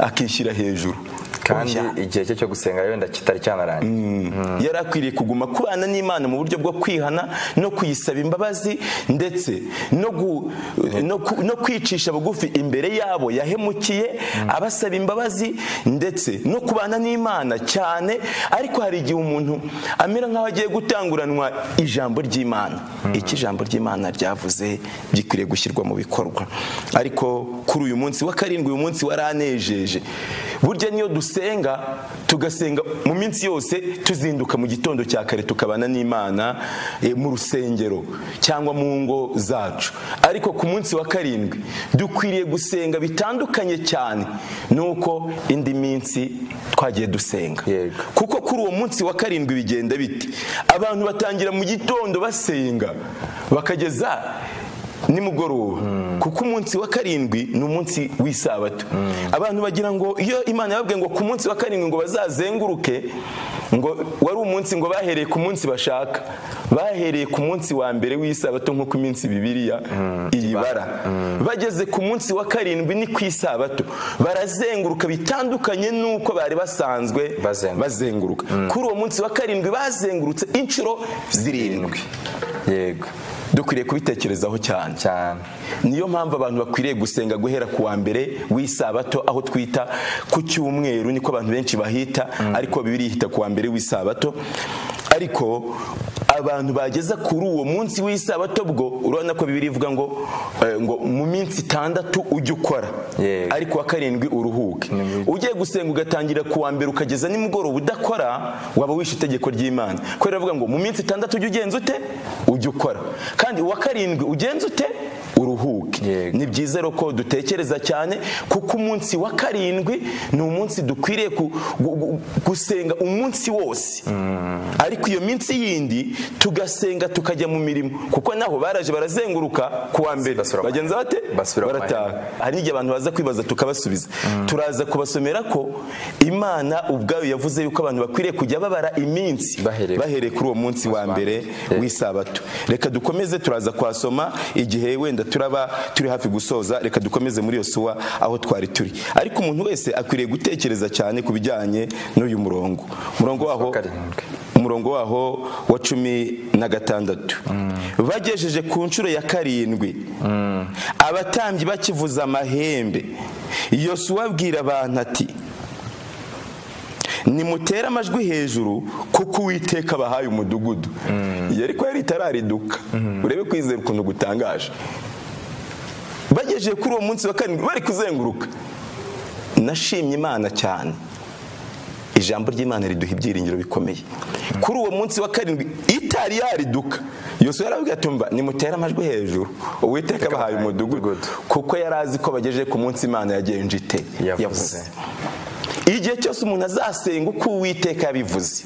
akishyira hejuru kandi Oya. igihe cye cyo gusenga wenda kitari cyanarangiye yari akwiriye kuguma kubana n'imana mu buryo bwo kwihana no kuyisaba imbabazi ndetse no, gu, no, ku- no kwicisha bugufi imbere yabo yahemukiye abasaba imbabazi ndetse no kubana n'imana cyane ariko hari igihe umuntu amera nk'aho agiye gutanguranwa ijambo ry'imana iki ijambo ry'imana ryavuze gikwiriye gushyirwa mu bikorwa ariko kuri uyu munsi wa karindwi uyu munsi waranejeje burya niyo dusenga tugasenga mu minsi yose tuzinduka mu gitondo cya kare tukabana n'imana eh, mu rusengero cyangwa mu ngo zacu ariko ku munsi wa karindwi dukwiriye gusenga bitandukanye cyane nuko indi minsi twagiye dusenga Yego. kuko kuri uwo munsi wa karindwi bigenda biti abantu batangira mu gitondo basenga bakageza nimugoroba kuko umunsi wa karindwi ni umunsi w'isabato abantu bagira ngo iyo imana yababwiye ngo ku munsi wa karindwi ngo bazazenguruke ngo wari umunsi ngo bahereye ku munsi bashaka bahereye ku munsi wa mbere w'isabato nk'uko iminsi bibiriya iyibara bageze ku munsi wa karindwi ni ku isabato barazenguruka bitandukanye n'uko bari basanzwe Bazenguruka. bazenguruka kuri uwo munsi wa karindwi bazengurutse inshuro zirindwi yego dukwiriye kubitekerezaho cyane cyane niyo mpamvu abantu bakwiriye gusenga guhera ku wa mbere w'isabato aho twita ku cyumweru niko abantu benshi bahita ariko bibiri ihita ku wa mbere w'isabato ariko abantu bageza kuri uwo munsi w'isabato bwo urabona ko bibiri ivuga ngo eh, ngo mu minsi itandatu ujye ukora Yego. ariko wa karindwi uruhuke ugiye gusenga ugatangira ku wa mbere ukageza nimugoroba udakora waba wishe itegeko ry'imana kubera avuga ngo mu minsi itandatu ujye ugenza ute ujye ukora kandi uwa karindwi ugenza ute uruhuke Yego. ni byiza rero ko dutekereza cyane kuko umunsi wa karindwi ni umunsi dukwiriye ku- gu- gu- gusenga umunsi wose ariko iyo minsi yindi tugasenga tukajya mu mirimo kuko naho baraje barazenguruka ku wa mbere Basubira mu bagenza bate Basubira mu barataha hari n'igihe abantu baza kwibaza tukabasubiza turaza kubasomera ko imana ubwayo yavuze yuko abantu bakwiriye kujya babara iminsi Bahereye- kuri uwo munsi wa mbere w'isabato reka dukomeze turaza kuhasoma igihe wenda turaba turi hafi gusoza reka dukomeze muri iyo suwa aho twari turi ariko umuntu wese akwiriye gutekereza cyane ku bijyanye n'uyu murongo umurongo waho karindwi. umurongo waho wa cumi na gatandatu bagejeje ku nshuro ya karindwi abatambyi bakivuza amahembe yosuwa abwira abantu ati nimutere amajwi hejuru kuko uwiteka abahaye umudugudu iyo ariko yari itarariduka urebe kwizera ukuntu gutangaje bagejeje kuri uwo munsi wa karindwi bari kuzenguruka nashimye imana cyane ijambo ry'imana riduha ibyiringiro bikomeye kuri uwo munsi wa karindwi itari yariduka yose yaravuga ati mba nimutere amajwi hejuru uwiteka abahaye umudugudu kuko yari azi ko bagejeje ku munsi imana yagenje ite Yavuze. igihe cyose umuntu azasenga uko uwiteka yabivuze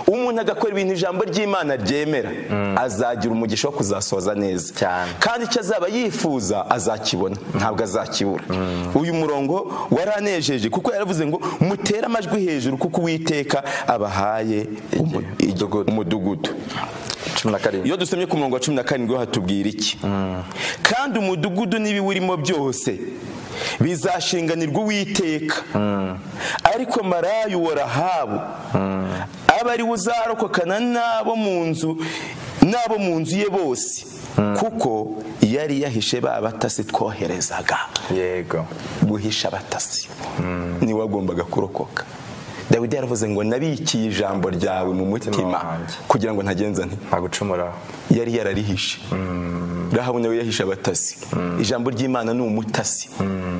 umuntu agakora ibintu ijambo ry'imana ryemera azagira umugisha wo kuzasoza neza Cyane. kandi icyo azaba yifuza azakibona ntabwo azakibura uyu murongo waranejeje kuko yaravuze ngo mutere amajwi hejuru kuko uwiteka abahaye umu- umudugudu cumi na karindwi iyo dusomye ku murongo wa cumi na karindwi ho hatubwira iki kandi umudugudu n'ibiwurimo byose bizashinganirwa uwiteka ariko marayu wa rahabu aba ari we uzarokokana n'abo mu nzu n'abo mu nzu ye bose kuko yari yahishe ba batasi twoherezaga yego guhisha abatasi niwe wagombaga kurokoka dawidi yaravuze ngo nabikiye ijambo ryawe mu mutima wanjye. kugira ngo ntagenza nti ntagucumuraho yari yararihishe rahabu nawe yahishe abatasi ijambo ry'imana ni umutasi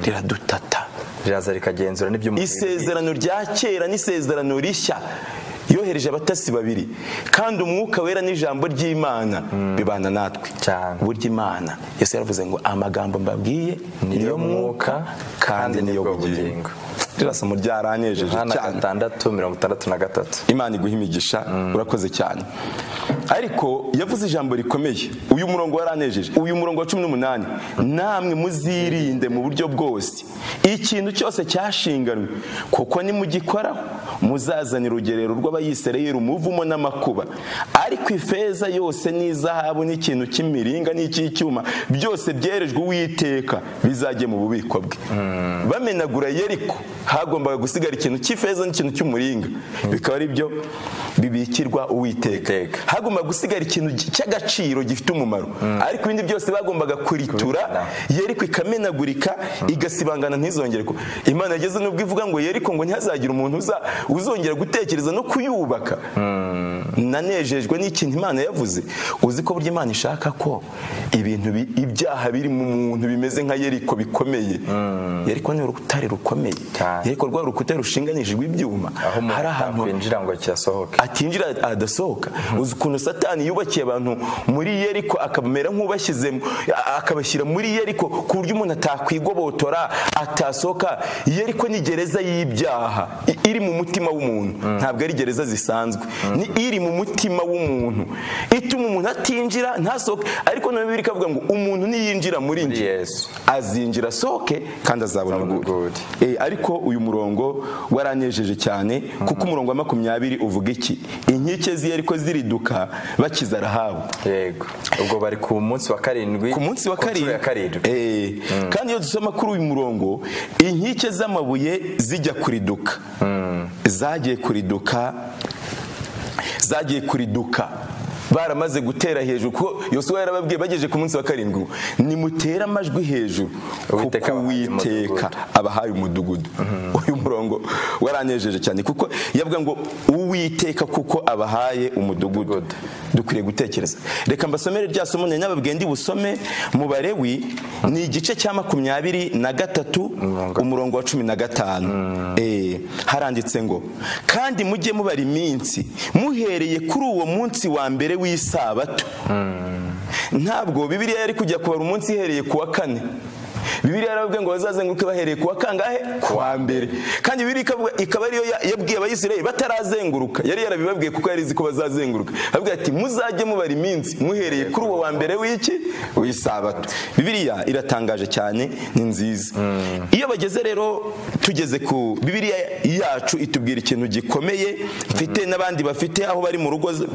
riradutata riraza rikagenzura n'ibyo umuntu isezerano rya kera n'isezerano rishya yohereje abatasi babiri kandi umwuka wera n'ijambo ry'imana bibana natwe Cyane. burya imana yesu yaravuze ngo amagambo mbabwiye niyo mwuka kandi niyo bugingo rirasa mu ryaranejeje hano cyane gatandatu mirongo itandatu na gatatu imana iguha imigisha urakoze cyane ariko yavuze ijambo rikomeye uyu murongo waranejeje uyu murongo wa cumi n'umunani namwe muzirinde mu buryo bwose ikintu cyose cyashinganywe kuko nimugikoraho muzazana urugerero rw'abayisirayeli umuvumo n'amakuba ariko ifeza yose n'izahabu n'ikintu cy'imiringa n'icy'icyuma byose byerejwe uwiteka bizajye mu bubiko bwe bamenagura yeriko hagombaga gusigara ikintu cy'ifeza n'ikintu cy'umuringa bikaba ari byo bibikirwa uwiteka Iteka. hagombaga gusigara ikintu gi- cy'agaciro gifite umumaro ariko ibindi byose bagombaga kuritura yeriko ikamenagurika igasibangana ntizongere ku imana yageze n'ubwo ivuga ngo yeriko ngo ntihazagire umuntu uza- uzongera gutekereza no kuyubaka nanejejwe n'ikintu imana yavuze uzi ko burya imana ishaka ko ibintu bi- ibyaha biri mu muntu bimeze nka yeriko bikomeye yeriko ni urutare rukomeye Cyane. yeriko rwa rukuta rushinganishijwe ibyuma aho umuntu hari ahantu atakwinjira ngo kirasohoke atinjira adasohoka uzi ukuntu satani yubakiye abantu muri yeriko akabamera nk'ubashyizemo a- akabashyira muri yeriko ku buryo umuntu atakwigobotora atasohoka yeriko ni gereza y'ibyaha i- iri mu mutima w'umuntu ntabwo ari gereza zisanzwe ni iri mu mutima w'umuntu ituma umuntu atinjira ntasohoke ariko na bibiri ikavuga ngo umuntu niyinjira muri Muri njye yesu azinjira asohoke kandi azabona Azabona ubwuri ubwuri. Eh, ariko uyu murongo waranejeje cyane kuko umurongo wa makumyabiri uvuga iki inkike ziyo ariko ziriduka bakiza rahabu yego ubwo bari ku munsi wa karindwi ku munsi wa ku nshuro ya karindwi Eh, kandi iyo dusoma kuri uyu murongo inkike z'amabuye zijya kuriduka zagiye kuriduka zagiye kuriduka baramaze gutera hejuru kuko yosuwa yarababwiye bagejeje ku munsi wa karindwi ngo, nimutere amajwi hejuru Uwiteka kuko abahaye uwiteka abahaye umudugudu uyu murongo waranejeje cyane kuko yavuga ngo uwiteka kuko abahaye umudugudu dukwiriye gutekereza reka mbasomere rya somo nari nababwiye ndi busome mu barewi ni igice cya makumyabiri na gatatu umurongo wa cumi na gatanu Eh, haranditse ngo kandi mujye mubara iminsi muhereye kuri uwo munsi wa mbere w'isabato ntabwo bibiliya yari kujya kubara umunsi ihereye ku wa kane bibiliya yaravuga ngo bazazenguruke bahereye ku wa kangahe ku wa mbere kandi bibiliya ikavuga ikaba ariyo ya- yabwiye abayisirayeli batarazenguruka yari yarabibabwiye kuko yari izi ko bazazenguruka avuga ati muzajye mubara iminsi muhereye kuri uwo wa mbere w'iki w'isabato bibiliya iratangaje cyane ni nziza iyo bageze rero tugeze ku bibiliya yacu itubwira ikintu gikomeye mfite n'abandi bafite aho bari mu rugo z-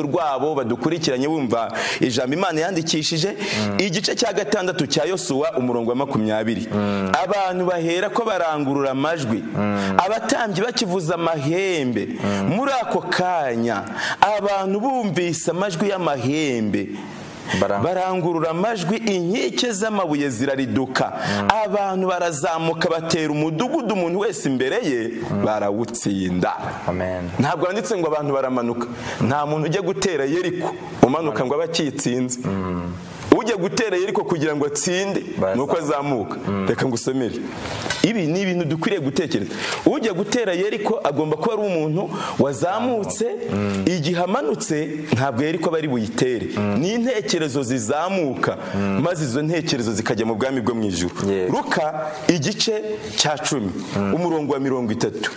rwabo badukurikiranye bumva ijambo imana yandikishije igice cya gatandatu cya yosuwa umurongo wa makumyabiri abantu bahera ko barangurura amajwi abatambyi bakivuza amahembe muri ako kanya abantu bumvise amajwi y'amahembe Bara- barangurura amajwi inkike z'amabuye zirariduka abantu barazamuka batera umudugudu umuntu wese imbere ye barawutsinda amen ntabwo handitse ngo abantu baramanuka nta muntu ujya gutera yeriko umanuka ngo abe akitsinze ujya gutera yeriko kugira ngo atsinde Barazamuka. ni uko azamuka reka ngusomere ibi ni ibintu dukwiriye gutekereza ujya gutera yeriko agomba kuba ari umuntu wazamutse igihe amanutse ntabwo yeriko aba ari buyitere ni intekerezo zizamuka maze izo ntekerezo zikajya mu bwami bwo mu ijuru Yego. ruka igice cya cumi umurongo wa mirongo itatu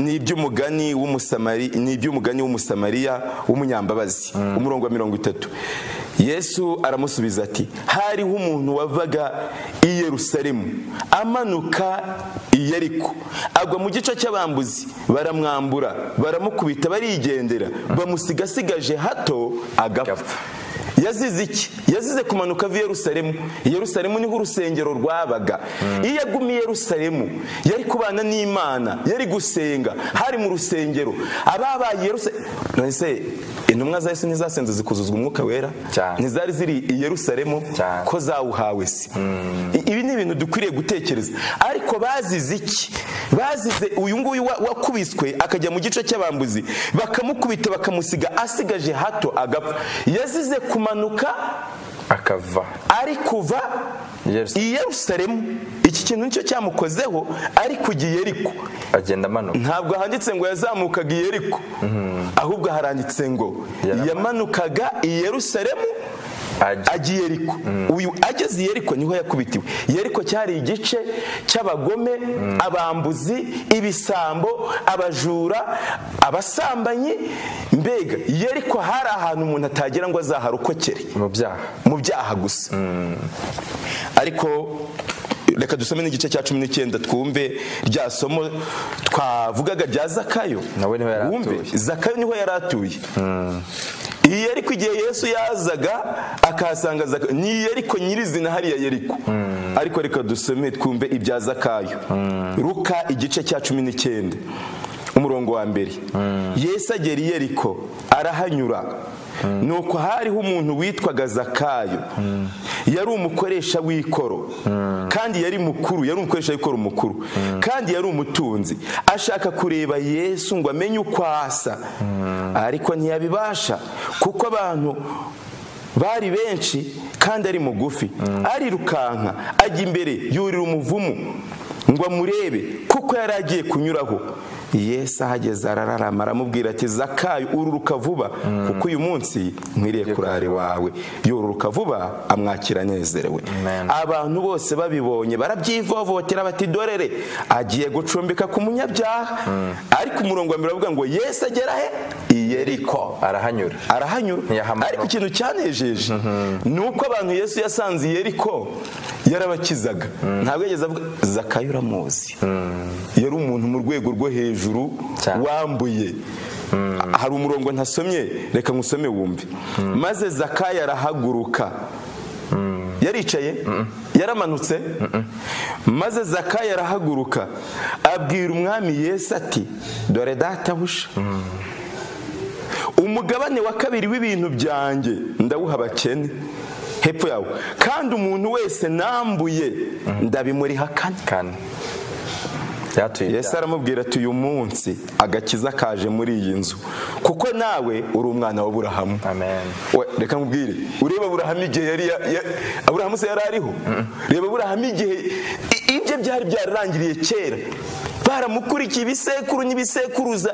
ni iby'umugani w'umusamari ni iby'umugani w'umusamariya w'umunyambabazi umurongo wa mirongo itatu yesu aramusubiza ati hariho umuntu wavaga i yerusalemu amanuka i yeriko agwa mu gice cy'abambuzi baramwambura baramukubita barigendera bamusigasigaje hato agapfa Agapfa. yazize iki yazize kumanuka ava i yerusalemu I yerusalemu niho urusengero rwabaga iyo agumye i yerusalemu yari kubana n'imana yari gusenga hari mu rusengero ababaye i yerusalemu none se intumwa za Yesu ntizasenze zikuzuzwa umwuka wera Cyane. ntizari ziri i Yerusalemu Cyane. ko zawuhawe se I- ibi ni ibintu dukwiriye gutekereza ariko bazize iki bazize uyu nguyu wa- wakubiswe akajya mu gice cy'abambuzi bakamukubita bakamusiga asigaje hato agapfa yazize kumanuka akava ari kuva I Yerusalemu. i Yerusalemu iki kintu nicyo cyamukozeho ari kujya i Yeriko agenda amanuka ntabwo handitse ngo yazamukaga i Yeriko ahubwo haranditse ngo Yaramanuka. yamanukaga i Yerusalemu ajya ajya i Yeriko uyu ageze i Yeriko niho yakubitiwe Yeriko cyari igice cy'abagome abambuzi ibisambo abajura abasambanyi mbega Yeriko hari ahantu umuntu atagera ngo azaharokokere mu byaha mu byaha gusa ariko reka dusome n'igice cya cumi n'icyenda twumve rya somo twavugaga rya zakayo Nawe niho yari Wumve, atuye. zakayo niho yari atuye iyi ariko igihe yesu yazaga akahasanga zakayo ni yeriko nyirizina hariya yeriko ariko reka dusome twumve ibya zakayo ruka igice cya cumi n'icyenda umurongo wa mbere yesu agera i yeriko arahanyura nuko hariho umuntu witwaga zakayo yari umukoresha w'ikoro kandi yari mukuru yari umukoresha w'ikoro mukuru kandi yari umutunzi ashaka kureba yesu ngo amenye uko asa ariko ntiyabibasha kuko abantu bari benshi kandi ari mugufi arirukanka ajya imbere yurira umuvumu ngo amurebe kuko yari agiye kunyuraho yesu ahageze arararama aramubwira ati zakayo ururuka vuba kuko uyu munsi nkwiriye kurara iwawe yoruruka vuba amwakira anezerewe Amen. abantu bose babibonye barabyivovotera bati dorere agiye gucumbika ku munyabyaha ariko umurongo wa mbere aravuga ngo yesu agera he i yeriko arahanyura arahanyura Ntiyahamanuka. ariko ikintu cyanejeje ni uko abantu yesu yasanze i yeriko yarabakizaga ntabwo yageze avuga zakayo uramuzi yari umuntu mu rwego rwo hejuru Cyane. wambuye hari umurongo ntasomye reka nkusome wumve maze zakayo arahaguruka yaricaye yaramanutse maze zakayo arahaguruka abwira umwami yesu ati dore databuja umugabane wa kabiri w'ibintu byanjye ndawuha abakene hepfo yawo kandi umuntu wese nambuye ndabimuriha kane kandi yatuye yesu aramubwira ati uyu munsi agakiza kaje muri iyi nzu kuko nawe uri umwana wa burahamu amen We, reka nkubwire ureba burahamu igihe yari ya- ya- aburahamu se yari ariho reba burahamu igihe i- ibye byari byararangiriye kera baramukurikiye ibisekuru n'ibisekuruza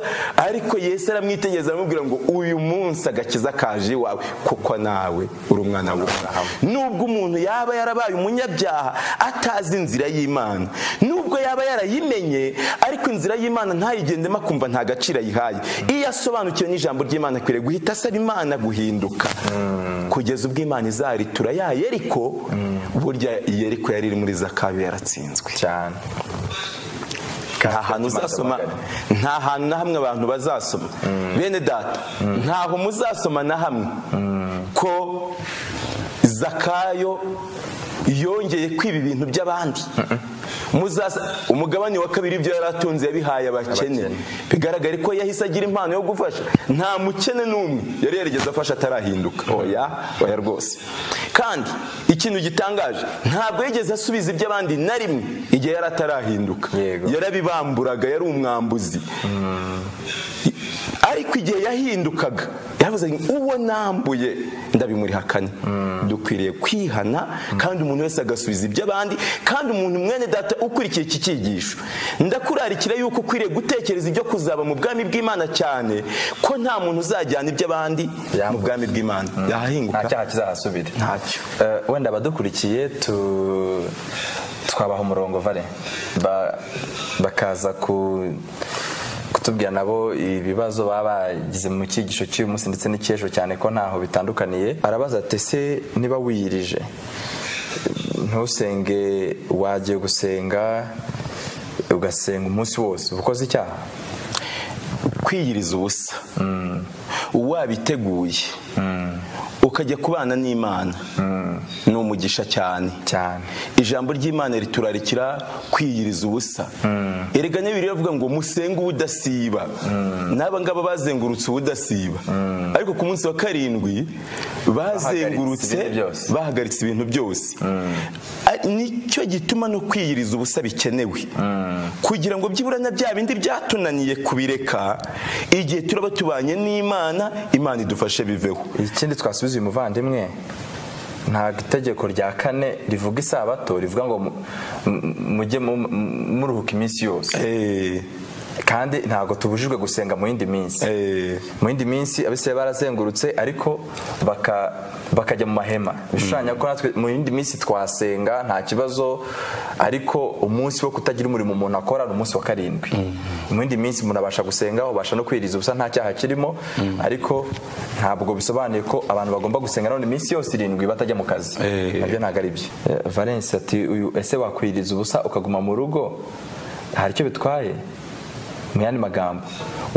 ariko yesu aramwitegereza aramubwira ngo uyu munsi agakiza kaje iwawe kuko nawe uri umwana w'uburahamu nubwo umuntu yaba yarabaye umunyabyaha atazi inzira y'imana nubwo yaba yarayimenye ariko inzira y'imana ntayigendemo akumva nta gaciro ayihaye iyo asobanukiwe n'ijambo ry'imana akwiriye guhita asaba imana guhinduka kugeza ubwo imana izaritura ya yeriko burya yeriko yari iri muri zakayo yaratsinzwe cyane nta hantu uzasoma nta hantu na hamwe abantu bazasoma bene data ntaho muzasoma na hamwe ko zakayo yongeye kwiba ibintu by'abandi Muzasa- umugabane wa kabiri ibyo yari atunze yabihaye abakene Abakene. bigaragare ko yahise agira impano yo gufasha nta mukene n'umwe yari yarigeze afasha atarahinduka oya oya rwose kandi ikintu gitangaje ntabwo yigeze asubiza iby'abandi na rimwe igihe yari atarahinduka Yego. yarabibamburaga yari umwambuzi ariko igihe yahindukaga yaravuze ngo uwo nambuye ndabimuriha kane dukwiriye kwihana kandi umuntu wese agasubiza iby'abandi kandi umuntu mwene data ukurikiye iki cyigisho ndakurarikira yuko ukwiriye gutekereza ibyo kuzaba mu bwami bw'imana cyane ko nta muntu uzajyana iby'abandi mu Yambuka. bwami bw'imana yahahinguka nta cyaha kizahasubira ntacyo Eh, wenda abadukurikiye tu twabaha umurongo vare Ba- bakaza ku kutubwira nabo ibibazo baba bagize mu cyigisho cy'uyu munsi ndetse n'icy'ejo cyane ko ntaho bitandukaniye arabaza ati ese niba wiyirije ntusenge wagiye gusenga ugasenga umunsi wose uba ukoze icyaha kwiyiriza ubusa wabiteguye ukajya kubana n'imana ni umugisha cyane cyane ijambo ry'imana riturarikira kwiyiriza ubusa erega niba riravuga ngo musenge ubudasiba n'aba ngaba bazengurutse ubudasiba ariko ku munsi wa karindwi bazengurutse ibintu byose. bahagaritse ibintu byose Ari- nicyo gituma no kwiyiriza ubusa bikenewe kugira ngo byibura na bya bindi byatunaniye kubireka igihe turaba tubanye n'imana imana idufashe biveho ikindi twasubiza uyu muvandimwe ntabwo itegeko rya kane rivuga isabato rivuga ngo mu- mu- mujye mu- mu- muruhuka iminsi yose Eh, kandi ntabwo tubujijwe gusenga mu yindi minsi eh, mu yindi minsi abisiraye barazengurutse ariko baka- bakajya mu mahema bishushanya ko natwe mu yindi minsi twasenga nta kibazo ariko umunsi wo kutagira umurimo umuntu akora ni umunsi wa karindwi mu yindi minsi umuntu abasha gusenga ubasha no kwiriza ubusa nta cyaha kirimo ariko ntabwo bisobanuye ko abantu bagomba gusenga none iminsi yose irindwi batajya mu kazi Eh. nabyo ntabwo ari byo Eh, valence ati uyu ese wakwiriza ubusa ukaguma mu rugo hari icyo bitwaye mu yandi magambo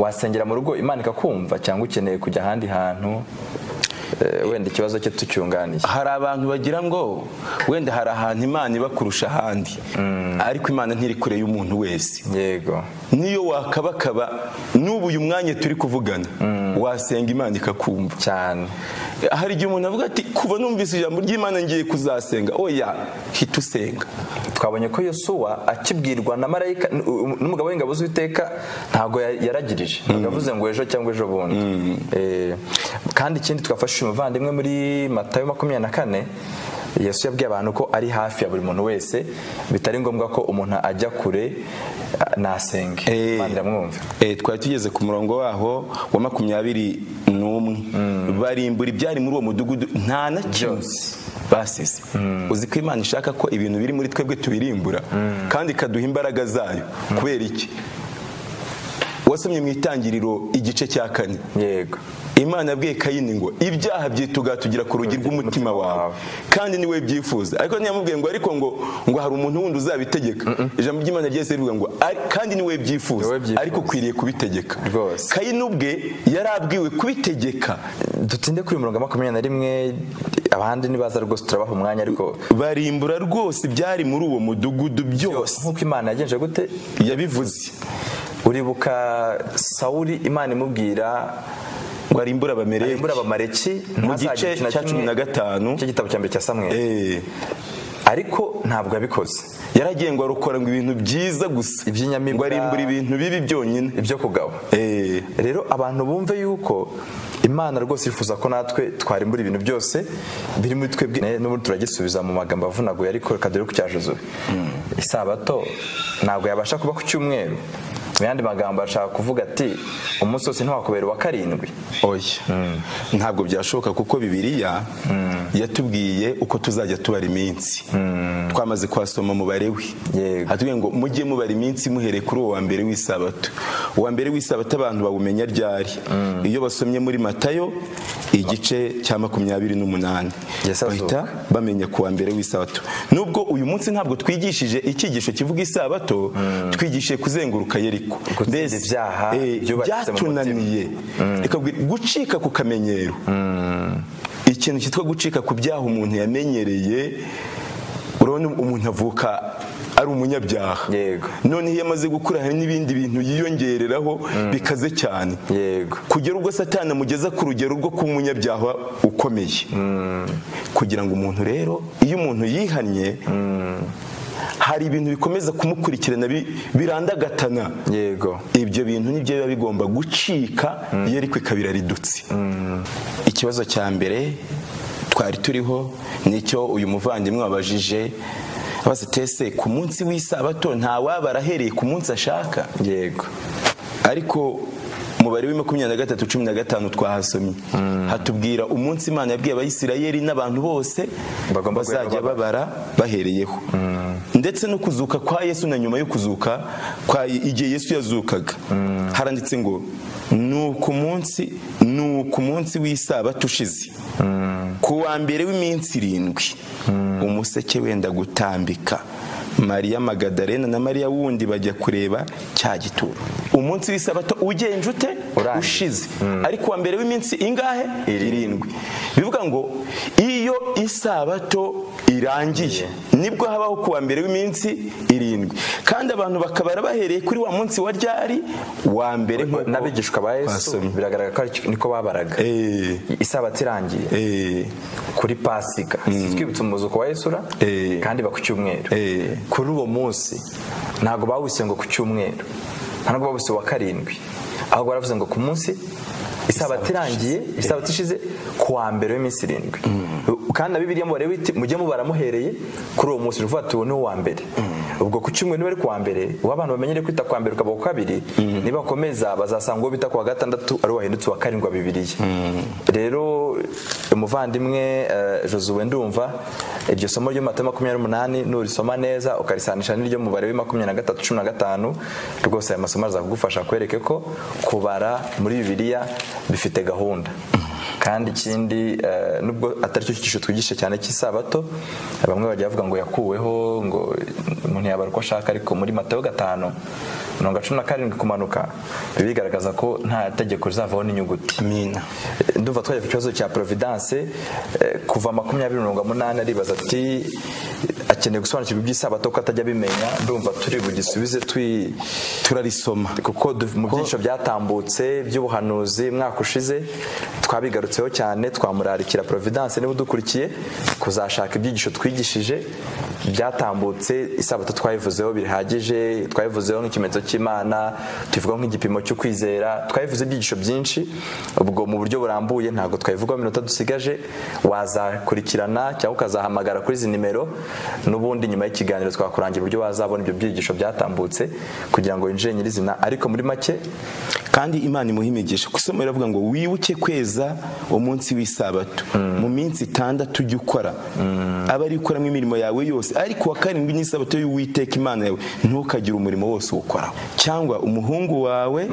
wasengera mu rugo imana ikakumva cyangwa ukeneye kujya ahandi hantu Eh, wenda ikibazo cye tucyunganiye hari abantu bagira ngo wenda hari ahantu imana iba kurusha ahandi ariko imana ntiri kure y'umuntu wese yego niyo wakabakaba n'ubu uyu mwanya turi kuvugana wasenga imana ikakumva cyane hari igihe umuntu avuga ati kuva numvise ijambo ry'imana ngiye kuzasenga oya hita usenga twabonye ko yosuwa akibwirwa na marayika n- u- n'umugabo w'ingabo z'uwiteka ntabwo ya- yaragirije ntabwo yavuze ngo ejo cyangwa ejo bundi Eh, kandi ikindi twafashe uyu muvandimwe muri matayo makumyabiri na kane yesu yabwiye abantu ko ari hafi ya buri muntu wese bitari ngombwa ko umuntu ajya kure ah, nasenge Eh. Imana iramwumva Eh, twari tugeze ku murongo waho wa makumyabiri n'umwe barimbura ibyari muri uwo mudugudu nta na kimwe basize uzi ko imana ishaka ko ibintu biri muri twebwe tubirimbura kandi ikaduha imbaraga zayo kubera iki wasomye mu itangiriro igice cya kane yego imana yabwiye kayini ngo ibyaha byitugatugira ku rugi rw'umutima wawe kandi niwe byifuza ariko ntiyamubwiye ngo ariko ngo ngo hari umuntu wundi uzabitegeka ijambo ry'imana ryese rivuga ngo "Ari- kandi niwe byifuza Niwe byifuza. ariko ukwiriye kubitegeka Rwose. kayini ubwe yari abwiwe kubitegeka dutinde kuri mirongo makumyabiri na rimwe abandi ntibaza rwose turabaha umwanya ariko barimbura rwose ibyari muri uwo mudugudu byose nk'uko imana yagenje gute yabivuze uribuka sawuli imana imubwira ngo arimbura abamereye imbura abamareki mu ntazagire gice ikintu na cya cumi kimwe na gatanu cy'igitabo cya mbere cya samweli Eh, ariko ntabwo yabikoze yari agiye ngo arukora ngo ibintu byiza gusa Iby'inyamibwa. ngo arimbura ibintu bibi byonyine ibyo kugaba Eh, rero abantu bumve yuko imana rwose yifuza ko natwe twarimbura ibintu byose biri muri twebwe Ne- n'ubundi turagisubiza mu magambo avunaguye ariko reka dore ku cya jozuwe isabato ntabwo yabasha kuba ku cyumweru mu yandi magambo ashaka kuvuga ati umunsi wose ntiwakubera uwa karindwi oya ntabwo byashoboka kuko bibiliya yatubwiye uko tuzajya tubara iminsi twamaze kuhasoma umubare we Yego. hatubwiye ngo mujye mubara iminsi muhereye kuri uwo wa mbere w'isabato uwa mbere w'isabato abantu bawumenya ryari iyo basomye muri matayo igice cya makumyabiri n'umunani Yesu azuka. bahita bamenya ku wa mbere w'isabato nubwo uyu munsi ntabwo twigishije icyigisho kivuga isabato twigishije kuzenguruka yeriko Gutsinda Mbese, ibyaha eh, byubatse mu mutima. byatunaniye Ikabwira- gucika ku kamenyero ikintu cyitwa gucika ku byaha umuntu yamenyereye urabona umuntu avuka ari umunyabyaha Yego. none iyo amaze gukura hari n'ibindi bintu yiyongereraho bikaze cyane yego kugera ubwo satani amugeza ku rugero rwo kuba umunyabyaha ukomeye kugira ngo umuntu rero iyo umuntu yihannye hari ibintu bikomeza kumukurikirana bi- birandagatana yego ibyo bintu nibyo biba bigomba gucika iyo ariko ikabira ridutse ikibazo cya mbere twari turiho nicyo uyu muvandimwe wabajije abaza tese ku munsi w'isabato ntawabara ahereye ku munsi ashaka yego ariko umubare wa makumyabiri na gatatu cumi na gatanu twahasomye hatubwira umunsi imana yabwiye abayisirayeli n'abantu bose Bagomba bazajya guhera babara bahereyeho ndetse no kuzuka kwa yesu na nyuma yo kuzuka kwa igihe yesu yazukaga haranditse ngo ni ku munsi ni ku munsi w'isabato ushize ku wa mbere w'iminsi irindwi umuseke wenda gutambika mariya magadarena na mariya wundi bajya kureba cya gituro umunsi w'isabato ugenje ute Urangiye. ushize ariko uwa mbere w'iminsi ingahe irindwi bivuga ngo iyo isabato irangiye nibwo habaho kuwa mbere w'iminsi irindwi kandi abantu bakabara bahereye kuri wa munsi wa ryari wa mbere nk'uko- n'abigishwa ba yesu Twasomye. biragaragara ko aricyo- niko babaraga Eh, isabato irangiye eh, kuri pasiga twibutse umuzuko wa yesura Eh. kandi ba ku cyumweru Eh. kuri uwo munsi ntabwo bawise ngo ku cyumweru ntabwo bawise wa karindwi ahubwo baravuze ngo ku munsi isabato irangiye isabato ishize ku wa mbere w'iminsi irindwi kandi na bibiliya mubare witi mujye mubara muhereye kuri uwo munsi ni ukuvuga ati uwo ni uwa mbere ubwo ku cyumweru niba ari ku wa mbere uwo abantu bamenyere kwita ku wa mbere ukaba ku kabiri nibakomeza bazasanga uwo bita ku wa gatandatu ari wahindutse uwa karindwi wa bibiliya rero umuvandimwe eh, josuwe ndumva iryo somo ryo mu mata makumyabiri n'umunani nurisoma neza ukarisanisha n'iryo mubare wa makumyabiri na gatatu cumi na gatanu rwose aya masomo azakugufasha kwereke ko kubara muri bibiliya bifite gahunda kandi ikindi eh, nubwo atari cyo cyigisho twigisha cyane cy'isabato bamwe bajya bavuga ngo yakuweho ngo umuntu yabara uko ashaka ariko muri matayo gatanu mirongo cumi na karindwi kumanuka bigaragaza ko nta tegeko rizavaho n'inyuguti amina Eh, ndumva twajya ku kibazo cya providence eh, kuva makumyabiri mirongo munani aribaza ati akeneye gusobanukirwa iby'isabato ko atajya abimenya ndumva turi bugisubize twi turarisoma kuko du- mu byinshi byatambutse by'ubuhanuzi umwaka ushize twabigarutseho cyane twamurarikira providence niba udukurikiye kuzashaka ibyigisho twigishije byatambutse isabato twayivuzeho bihagije twayivuzeho nk'ikimenyetso cy'imana tuvuga nk'igipimo cyo kwizera twayivuze ibyigisho byinshi ubwo mu buryo burambuye ntabwo twayivugaho iminota dusigaje wazakurikirana cyangwa ukazahamagara kuri izi nimero n'ubundi nyuma y'ikiganiro twakurangira uburyo wazabona ibyo byigisho byatambutse kugira ngo winjire nyirizina ariko muri make kandi imana imuha imigisha ku isomo iravuga ngo wibuke kweza umunsi w'isabato mu minsi itandatu ujya ukora aba ari ukoramo imirimo yawe yose ariko wa karindwi n'isabato y'uwiteka imana yawe ntukagire umurimo wose uwukoraho cyangwa umuhungu wawe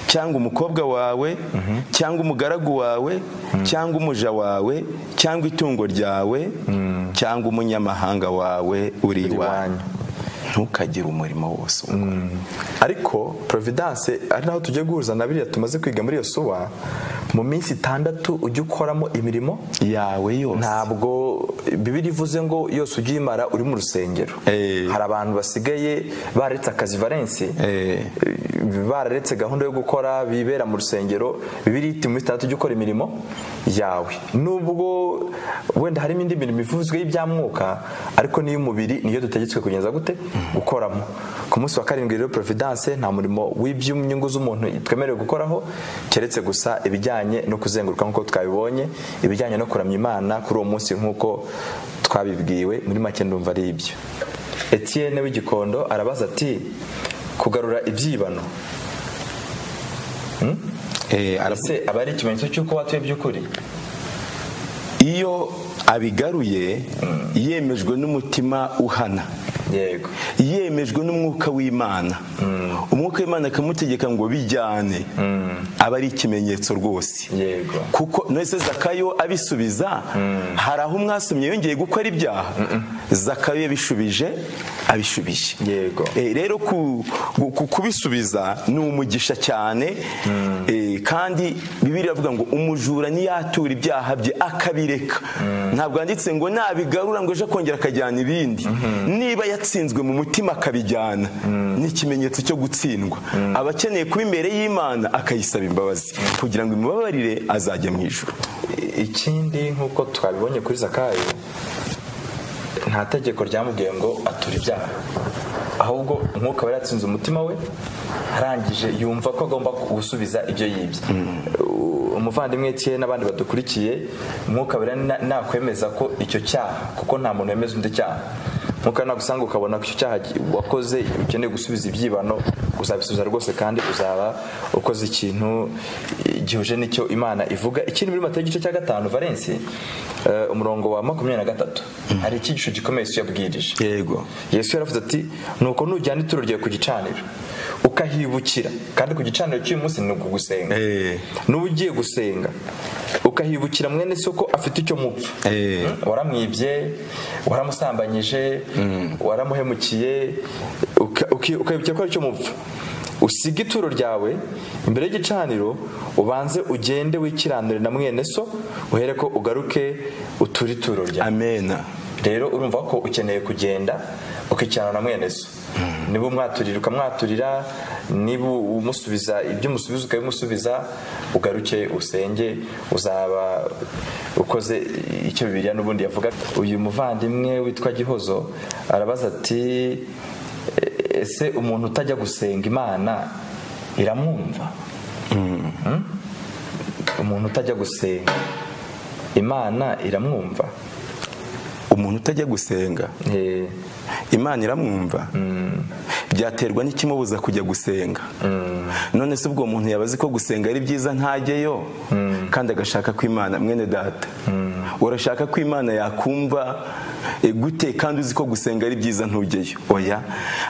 cyangwa umukobwa wawe cyangwa umugaragu wawe cyangwa umuja wawe cyangwa itungo ryawe cyangwa umunyamahanga wawe uri iwanyu ntukagire umurimo wose uwukora ariko providence ari naho tujya guhuza na biriya tumaze kwiga muri yosuwa mu minsi itandatu ujya ukoramo imirimo yawe yose ntabwo bibiri ivuze ngo yose ujya uyimara uri mu rusengero Eh. hari abantu basigaye baretse akazi valensi Eh. bararetse gahunda yo gukora bibera mu rusengero bibiri iti muri itandatu ujya ukora imirimo yawe nubwo wenda harimo indi mirimo ivuzwe y'ibyamwuka ariko n'iy'umubiri niyo dutegetswe kugeza gute gukoramo ku munsi wa karindwi rero providence nta murimo w'iby'inyungu z'umuntu twemerewe gukoraho keretse gusa ibijyanye no kuzenguruka nk'uko twabibonye ibijyanye no kuramya imana kuri uwo munsi nk'uko twabibwiwe muri make ndumva ari ibyo Etienne w'igikondo arabaza ati kugarura ibyibano Eh, aravuga ese aba ari ikimenyetso cy'uko watuye by'ukuri iyo abigaruye yemejwe n'umutima uhana yego yemejwe n'umwuka w'imana umwuka w'imana akamutegeka ngo bijyane aba ari ikimenyetso rwose yego kuko nese zakayo abisubiza hari aho mwasomye yongeye gukora ibyaha zakayo yabishubije abishubije Yego. Eh, rero ku- gu- ku- kubisubiza ni umugisha cyane Eh, kandi bibiri iravuga ngo umujura niyatura ibyaha bye akabireka ntabwo handitse ngo nabigarura ngo ejo akongera akajyana ibindi niba yatsinzwe mu mutima akabijyana ni ikimenyetso cyo gutsindwa aba akeneye kuba imbere y'imana akayisaba imbabazi kugira ngo imubabarire azajya mu ijuru I- ikindi nk'uko twabibonye kuri zakayo nta tegeko ryamubwiye ngo atura ibyaha ahubwo umwuka wari yatsinze umutima we arangije yumva ko agomba gusubiza ibyo yibye U- umuvandimwe Etienne n'abandi badukurikiye umwuka wera nakwemeza ko icyo cyaha kuko nta muntu wemeza undi cyaha umwuka nagusanga ukabona ko icyo cyaha gi- wakoze ukeneye gusubiza ibyibano uzabisubiza rwose kandi uzaba ukoze ikintu eh, gihuje n'icyo imana ivuga ikindi muri matayo igice cya gatanu valensi eh, umurongo wa makumyabiri na gatatu hari icyigisho gikomeye yesu yabwirije yego yesu yaravuze ati nuko nujyana ituro ryawe ku gicaniro ukahibukira kandi ku gicaniro cy'uyu munsi ni ukugusenga Eh. n'uba ugiye gusenga ukahibukira mwene se ko afite icyo mupfa Eh. waramwibye waramusambanyije waramuhemukiye uka- uki- ukahibukira ko ari cyo mupfa usiga ituro ryawe imbere y'igicaniro ubanze ugende wikiranure na mwene so uhere ko ugaruke uture ituro ryawe amena rero urumva ko ukeneye kugenda ukikiranura na mwene so niba umwaturira ukamwaturira niba umusubiza ibyo umusubiza ukabimusubiza ugaruke usenge uzaba ukoze icyo bibiliya n'ubundi yavuga uyu muvandimwe witwa gihozo arabaza ati "E- ese umuntu utajya gusenga imana iramwumva Hmm? umuntu utajya gusenga imana iramwumva umuntu utajya gusenga Eh, imana iramwumva byaterwa n'ikimubuza kujya gusenga none se ubwo muntu yabazi ko gusenga ari byiza ntajyeyo kandi agashaka ko imana mwene data urashaka ko imana yakumva e, gute kandi uzi ko gusenga ari byiza ntujyeyo oya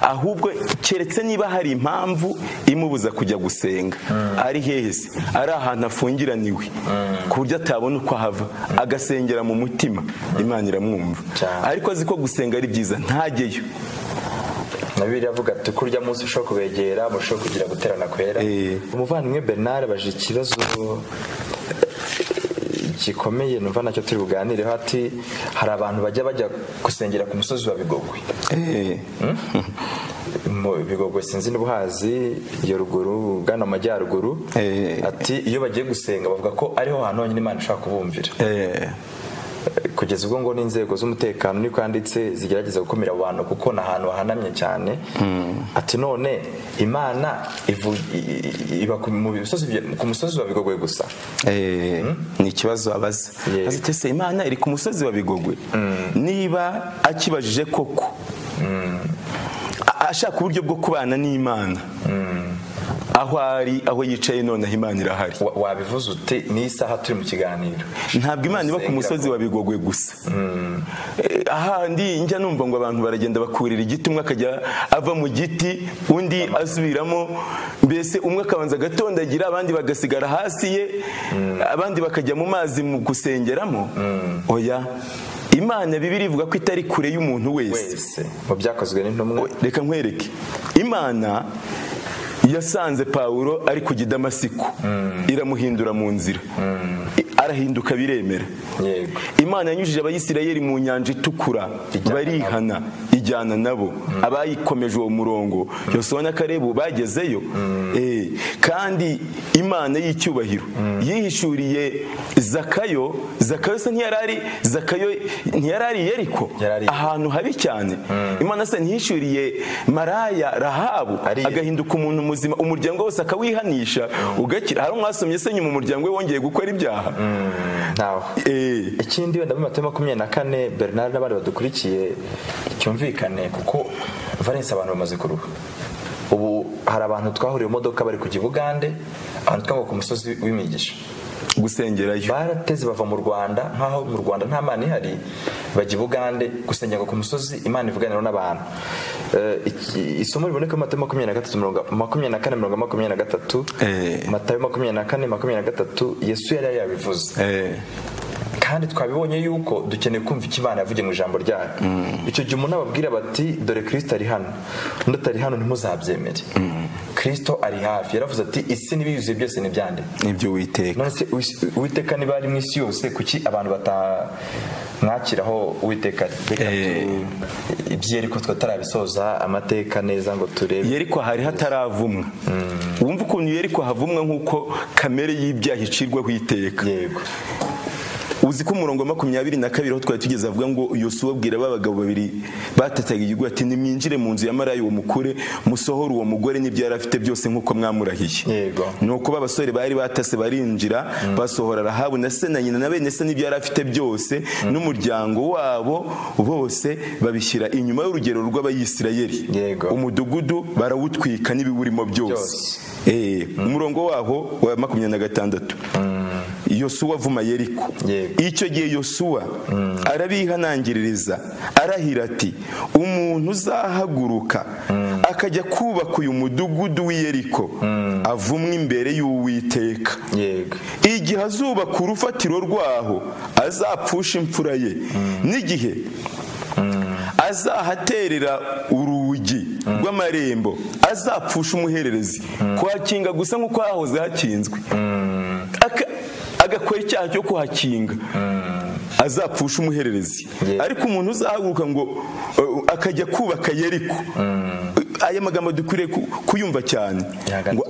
ahubwo keretse niba hari impamvu imubuza kujya gusenga ari hehe se ari ahantu afungiraniwe ku buryo atabona uko ahava agasengera mu mutima imana iramwumva Cyane. ariko azi ko gusenga ari byiza ntajyeyo na Bibiliya avuga ati kurya munsi ushobora kubegera mushobora kugira guterana kwera Eh. umuvandimwe bernard abaje ikibazo eh, gikomeye numva nacyo turi buganireho ati hari abantu bajya bajya gusengera ku musozi wa bigogwe Eh, mu bigogwe sinzi n'ubuhazi iyo ruguru ugana mu majyaruguru Eh. ati iyo bagiye gusenga bavuga ko ariho hantu honyine imana ishobora kubumvira eh, kugeza ubwo ngo n'inzego z'umutekano niko yanditse zigerageza gukumira abo bantu kuko ni ahantu hahanamye cyane ati none imana ivu- i- i- iba ku mu bisozi bye- ku musozi wa bigogwe gusa eh, ni ikibazo abaza Yego. azi ati, "Ese imana iri ku musozi wa bigogwe niba akibajije koko a- ashaka uburyo bwo kubana n'imana aho ari aho yicaye noneho imana irahari Wa- wabivuze uti ni isaha turi mu kiganiro ntabwo imana iba ku Gusengera musozi wa bigogwe gusa Eh, ahandi njya numva ngo abantu baragenda bakurira igiti umwe akajya ava mu giti undi asubiramo mbese umwe akabanza agatondagira abandi bagasigara hasi ye abandi bakajya mu mazi mu gusengeramo oya imana bibiri ivuga ko itari kure y'umuntu wese wese mu byakozwe n'intumwa reka nkwereke imana yasanze pawulo ari kujya i damasiko iramuhindura mu nzira I- arahinduka biremera yego imana yanyujije abayisirayeli mu nyanja itukura Ijyana barihana ijyana nabo abayikomeje uwo murongo yosona na karebu bagezeyo Eh, kandi imana y'icyubahiro yihishuriye zakayo zakayo se ntiyari ari zakayo ntiyari ari yeriko Yarari- ahantu habi cyane imana se ntiyishuriye maraya rahabu Ari- agahinduka umuntu muzima umuryango wose akawihanisha ugakira hari umwasomye se nyuma umuryango we wongeye gukora ibyaha ntawe Eh, ikindi wenda muri matayo makumyabiri na kane bernard n'abandi badukurikiye cyumvikane kuko valence abantu bamaze kuruha ubu hari abantu twahuriye mu modoka bari kujya i bugande abantu twava ku musozi w'imigisha gusengerayo barateze bava mu rwanda nkaho mu rwanda nta mana ihari bajya i bugande gusengerwa ku musozi imana ivuganira n'abantu Eh, iki- isomo riboneka muri matayo makumyabiri na gatatu mirongo- makumyabiri na kane mirongo makumyabiri na gatatu Eh. matayo makumyabiri na kane makumyabiri na gatatu yesu yari yabivuze Eh, kandi twabibonye yuko dukeneye kumva icyo imana yavugiye mu ijambo ryayo icyo gihe umuntu ababwira bati dore kirisito ari hano undi atari hano ntimuzabyemere kirisito ari hafi yaravuze ati isi n'ibiyuzuye byose ntibyanditse nibyo witeka none se uwis- uwiteka niba ari mu isi yose kuki abantu batamwakiraho uwiteka ari Reka Eh. tu- ibyeriko tutarabisoza amateka neza ngo turebe yeriko hari hataravumwa wumva ukuntu yeriko havumwa nk'uko kamere y'ibyaha icirwaho iteka yego uzi ko umurongo wa makumyabiri na kabiri aho twari tugeze avuga ngo yosuwa abwira ba bagabo babiri batataga igihugu ati nimwinjire mu nzu ya maraya uwo mukure musohore uwo mugore n'ibyo yari afite byose nk'uko mwamurahiye Yego. nuko babasore bari batase barinjira basohora rahabu na se na nyina na bene se n'ibyo yari afite byose n'umuryango wabo bose babishyira inyuma y'urugero rw'abayisirayeli Yego. umudugudu barawutwika n'ibiwurimo byose Byose. Eh, umurongo waho wa makumyabiri na gatandatu yosuwa avuma yeriko Yego. icyo gihe yosuwa arabihanangiririza arahira ati umuntu uzahaguruka akajya kubaka uyu mudugudu w'i yeriko avumwe imbere y'uwiteka yego igihe azubaka urufatiro rwaho azapfusha imfura ye n'igihe azahaterera urugi rw'amarembo azapfusha umuhererezi kuhakinga gusa nk'uko hahoze hakinzwe Aka- agakora icyaha cyo kuhakinga azapfusha umuhererezi Yeah. ariko umuntu uzahaguruka ngo uh, akajya kubaka yeriko aya magambo dukwiriye ku- kuyumva cyane Yagaruka- ngo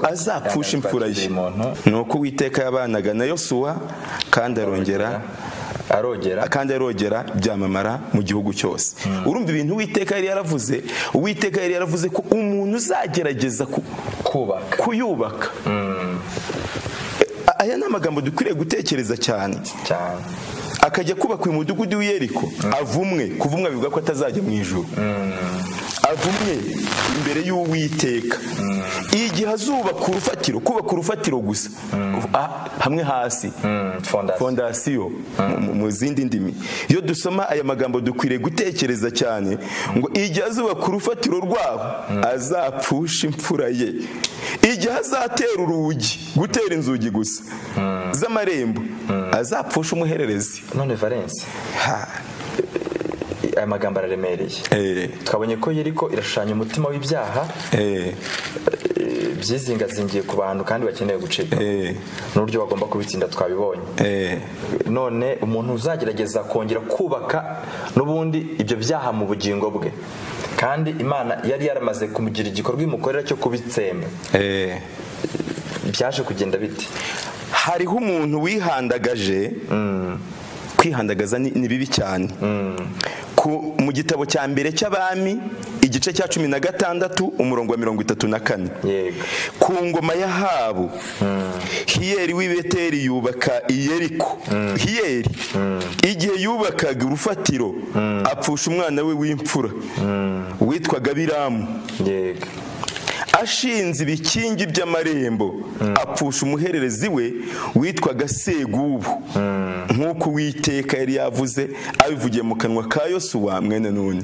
yagaruka azapfusha imfura ye akiri muntu. ni uko uwiteka yabanaga na yosuwa kandi arongera arogera kandi arogera byamamara mu gihugu cyose urumva ibintu uwiteka yari yaravuze uwiteka yari yaravuze ko umuntu uzagerageza ku- kubaka kuyubaka A- aya ni amagambo dukwiriye gutekereza cyane cyane akajya kubaka uyu mudugudu w'iyeriko avumwe kuvumwa bivuga ko atazajya mu ijuru avumwe imbere y'uwiteka igihe azubaka urufatiro kubaka urufatiro gusa Ah, hamwe hasi Mm, fondasiyo fondasiyo mu- mu- mu zindi ndimi iyo dusoma aya magambo dukwiriye gutekereza cyane ngo igihe azubaka urufatiro rwaho azapfusha imfura ye igihe azatera urugi gutera inzugi gusa z'amarembo azapfusha umuhererezi none valence Ha, aya magambo araremereye eh, twabonye ko yeriko irashushanya umutima w'ibyaha eh, eh, byizingazingiye ku bantu kandi bakeneye gucika eh, n'uburyo bagomba kubitsinda twabibonye eh, none umuntu uzagerageza kongera kubaka n'ubundi ibyo byaha mu bugingo bwe kandi imana yari yaramaze kumugira igikorwa imukorera cyo kubitsemba eh. byaje kugenda bite hariho umuntu wihandagaje kwihandagaza ni ni bibi cyane Ku- mu gitabo cya mbere cy'abami igice cya cumi na gatandatu umurongo wa mirongo itatu na kane yego ku ngoma ya habu hiyeri w'ibeteri yubaka iyeriko hiyeri igihe yubakaga urufatiro apfusha umwana we w'imfura witwaga biramu yego ashinze ibikingi by'amarembo apfusha umuhererezi we witwaga segubu nk'uko uwiteka yari yavuze abivugiye mu kanwa ka yosuwa mwene none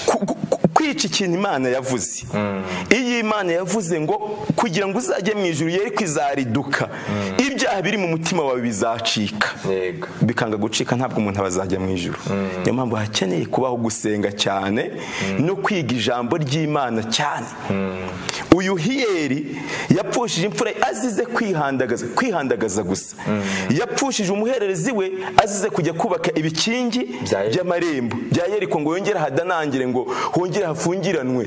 Ku- ku- ku- kwica ikintu imana yavuze iyo imana yavuze ngo kugira ngo uzajye mu ijuru yari kwizariduka ibyaha biri mu mutima wawe bizacika yego bikanga gucika ntabwo umuntu aba azajya mu ijuru niyo mpamvu hakeneye kubaho gusenga cyane no kwiga ijambo ry'imana cyane uyu hiyeri yapfushije imfura ye azize kwihandagaza kwihandagaza gusa yapfushije umuhererezi we azize kujya kubaka ibikingi Bya Yeriko. by'amarembo bya yeriko ngo yongere hadanangire ngo hongere hafungiranwe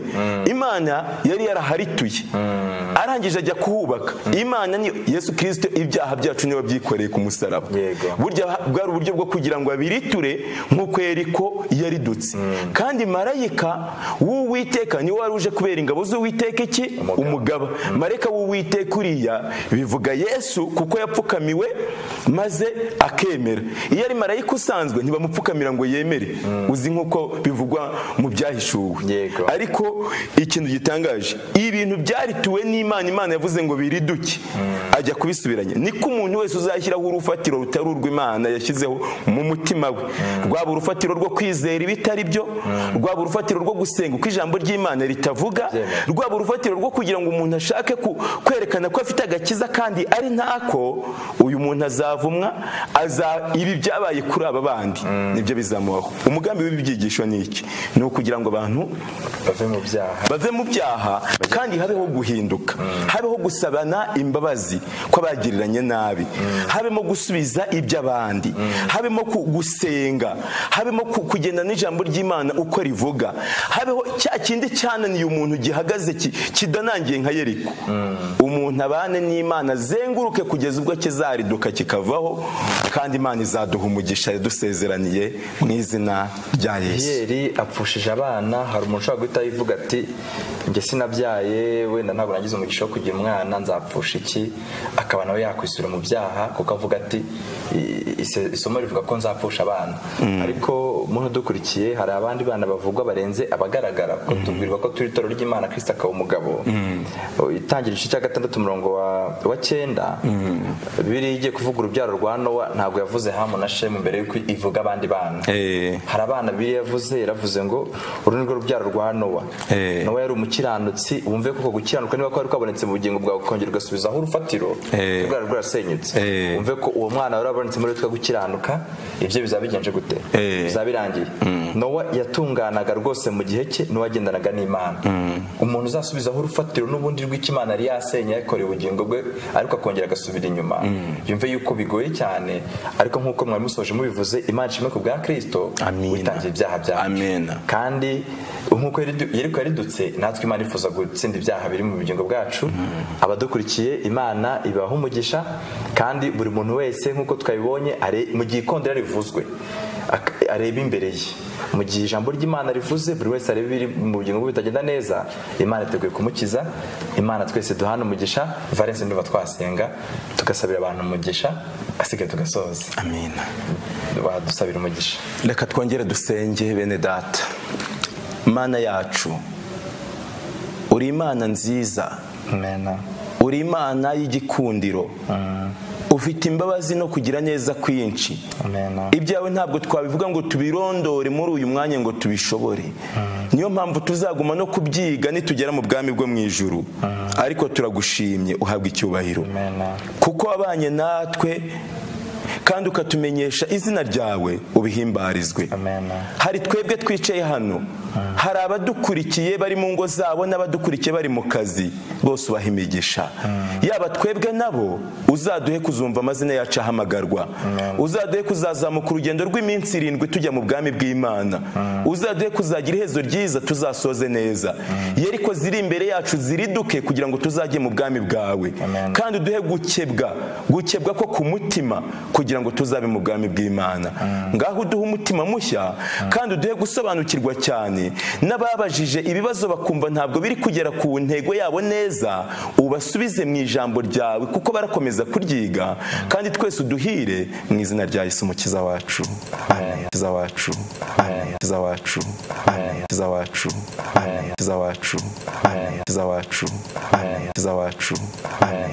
imana yari yaraharituye arangije ajya kuhubaka imana ni yesu kirisito ibyaha byacu niwe byikoreye ku musaraba Yego. burya ha- bwari uburyo bwo kugira ngo abiriture nk'uko yeriko yaridutse kandi marayika w'uwiteka niwe wari uje kubera ingabo z'uwiteka iki Umugaba. umugaba marayika w'uwiteka uriya bivuga yesu kuko yapfukamiwe maze akemera iyo ari marayika usanzwe ntibamupfukamira ngo yemere uzi nk'uko bivugwa mu byahishuwe Yego. ariko ikintu gitangaje ibintu byarituwe n'imana imana yavuze ngo biriduke ajya kubisubiranya niko umuntu wese uzashyiraho urufatiro rutari urw'imana yashyizeho mu mutima we rwaba urufatiro rwo kwizera ibitari byo rwaba urufatiro rwo gusenga uko ijambo ry'imana ritavuga Byemewe. rwaba urufatiro rwo kugira ngo umuntu ashake ku- kwerekana ko afite agakiza kandi ari ntako uyu muntu azavumwa aza ibi byabaye kuri aba bandi nibyo bizamubaho umugambi w'ibibyigisho ni iki ni ukugira ngo abantu bave mu byaha bave mu byaha kandi habeho guhinduka habeho gusabana imbabazi kw'abagiriranye nabi habemo gusubiza iby'abandi habemo ku- gusenga habemo ku- kugenda n'ijambo ry'imana uko rivuga habeho cya kindi cyananiye umuntu gihagaze ki- kidanangiye nka yeriko umuntu abane n'imana azenguruke kugeza ubwo kizariduka kikava izavaho kandi imana izaduha umugisha yadusezeraniye mu izina rya yesu yeri apfushije abana hari umuntu ushobora guhita yivuga ati njye sinabyaye wenda ntabwo nagize umugisha wo kugira umwana nzapfusha iki akaba nawe yakwisura mu byaha kuko avuga ati "I- ise- isomo rivuga ko nzapfusha abana ariko muntu udukurikiye hari abandi bana bavugwa barenze abagaragara kuko tubwirwa ko turi itorero ry'imana kirisita akaba umugabo O, itangira igice cya gatandatu umurongo wa- wa cyenda biriya igiye kuvuga urubyaro rwa nowa ntabwo yavuze hamu na shemu mbere y'uko ivuga abandi bana Eh. hari abana bibiri yavuze yaravuze ngo uru ni rwo rubyaro rwa nowa Eh. nowa yari umukiranutsi wumve ko uko gukiranuka niba kwari kwabonetse mu bugingo bwawe ukongera ugasubizaho urufatiro Eh. rwari rwarasenyutse Eh. wumve ko uwo mwana wari warabonetse muri twe gukiranuka ibyo bizaba bigenje gute Eh. bizaba birangiye nowa yatunganaga rwose mu gihe cye n'uwagendanaga n'imana umuntu uzasubizaho urufatiro n'ubundi rw'ikimana yari yasenye yakoreye ubugingo bwe ariko akongera agasubira inyuma yumve yuko bigoye cyane ariko nk'uko mwari musoje mubivuze imana ishimwe ku bwa kristo Amina. witangiye ibyaha byacu Amina. kandi nk'uko yaridu- yeriko yaridutse natwe imana ifuza gutsinda ibyaha biri mu bugingo bwacu abadukurikiye imana ibaha umugisha kandi buri muntu wese nk'uko twabibonye are- mu gihe ikondera rivuzwe ak- areba imbere ye mu gihe ijambo ry'imana rivuze buri wese areba ibiri mu bugingo bwe bitagenda neza imana iteguye kumukiza imana twese duhana umugisha valence nduba twasenga tugasabira abantu umugisha asigaye tugasoza amina badusabira umugisha reka twongere dusenge bene data mana yacu uri imana nziza Amen. uri imana y'igikundiro ufite imbabazi no kugira neza kwinshi Amen. ibyawe ntabwo twabivuga ngo tubirondore muri uyu mwanya ngo tubishobore niyo mpamvu tuzaguma no kubyiga nitugera mu bwami bwo mu ijuru ariko turagushimye uhabwa icyubahiro Amen. kuko wabanye natwe kandi ukatumenyesha izina ryawe ubihimbarizwe Amen. hari twebwe twicaye hano hari abadukurikiye bari mu ngo zabo n'abadukurikiye bari mu kazi bose ubaha imigisha yaba twebwe nabo uzaduhe kuzumva amazina yacu ahamagarwa uzaduhe kuzazamuka urugendo rw'iminsi irindwi tujya mu bwami bw'imana uzaduhe kuzagira iherezo ryiza tuzasoze neza yeriko ziri imbere yacu ziriduke kugira ngo tuzajye mu bwami bwawe Amen. kandi uduhe gukebwa gukebwa ko ku mutima kugira ngo tuzabe mu bwami bw'imana ngaho uduhe umutima mushya kandi uduhe gusobanukirwa cyane n'ababajije ibibazo bakumva ntabwo biri kugera ku ntego yabo neza ubasubize mu ijambo ryawe kuko barakomeza kuryiga kandi twese uduhire mu izina rya yesu umukiza wacu amen umukiza wacu amen umukiza wacu amen umukiza wacu amen umukiza wacu amen umukiza wacu amen umukiza wacu amen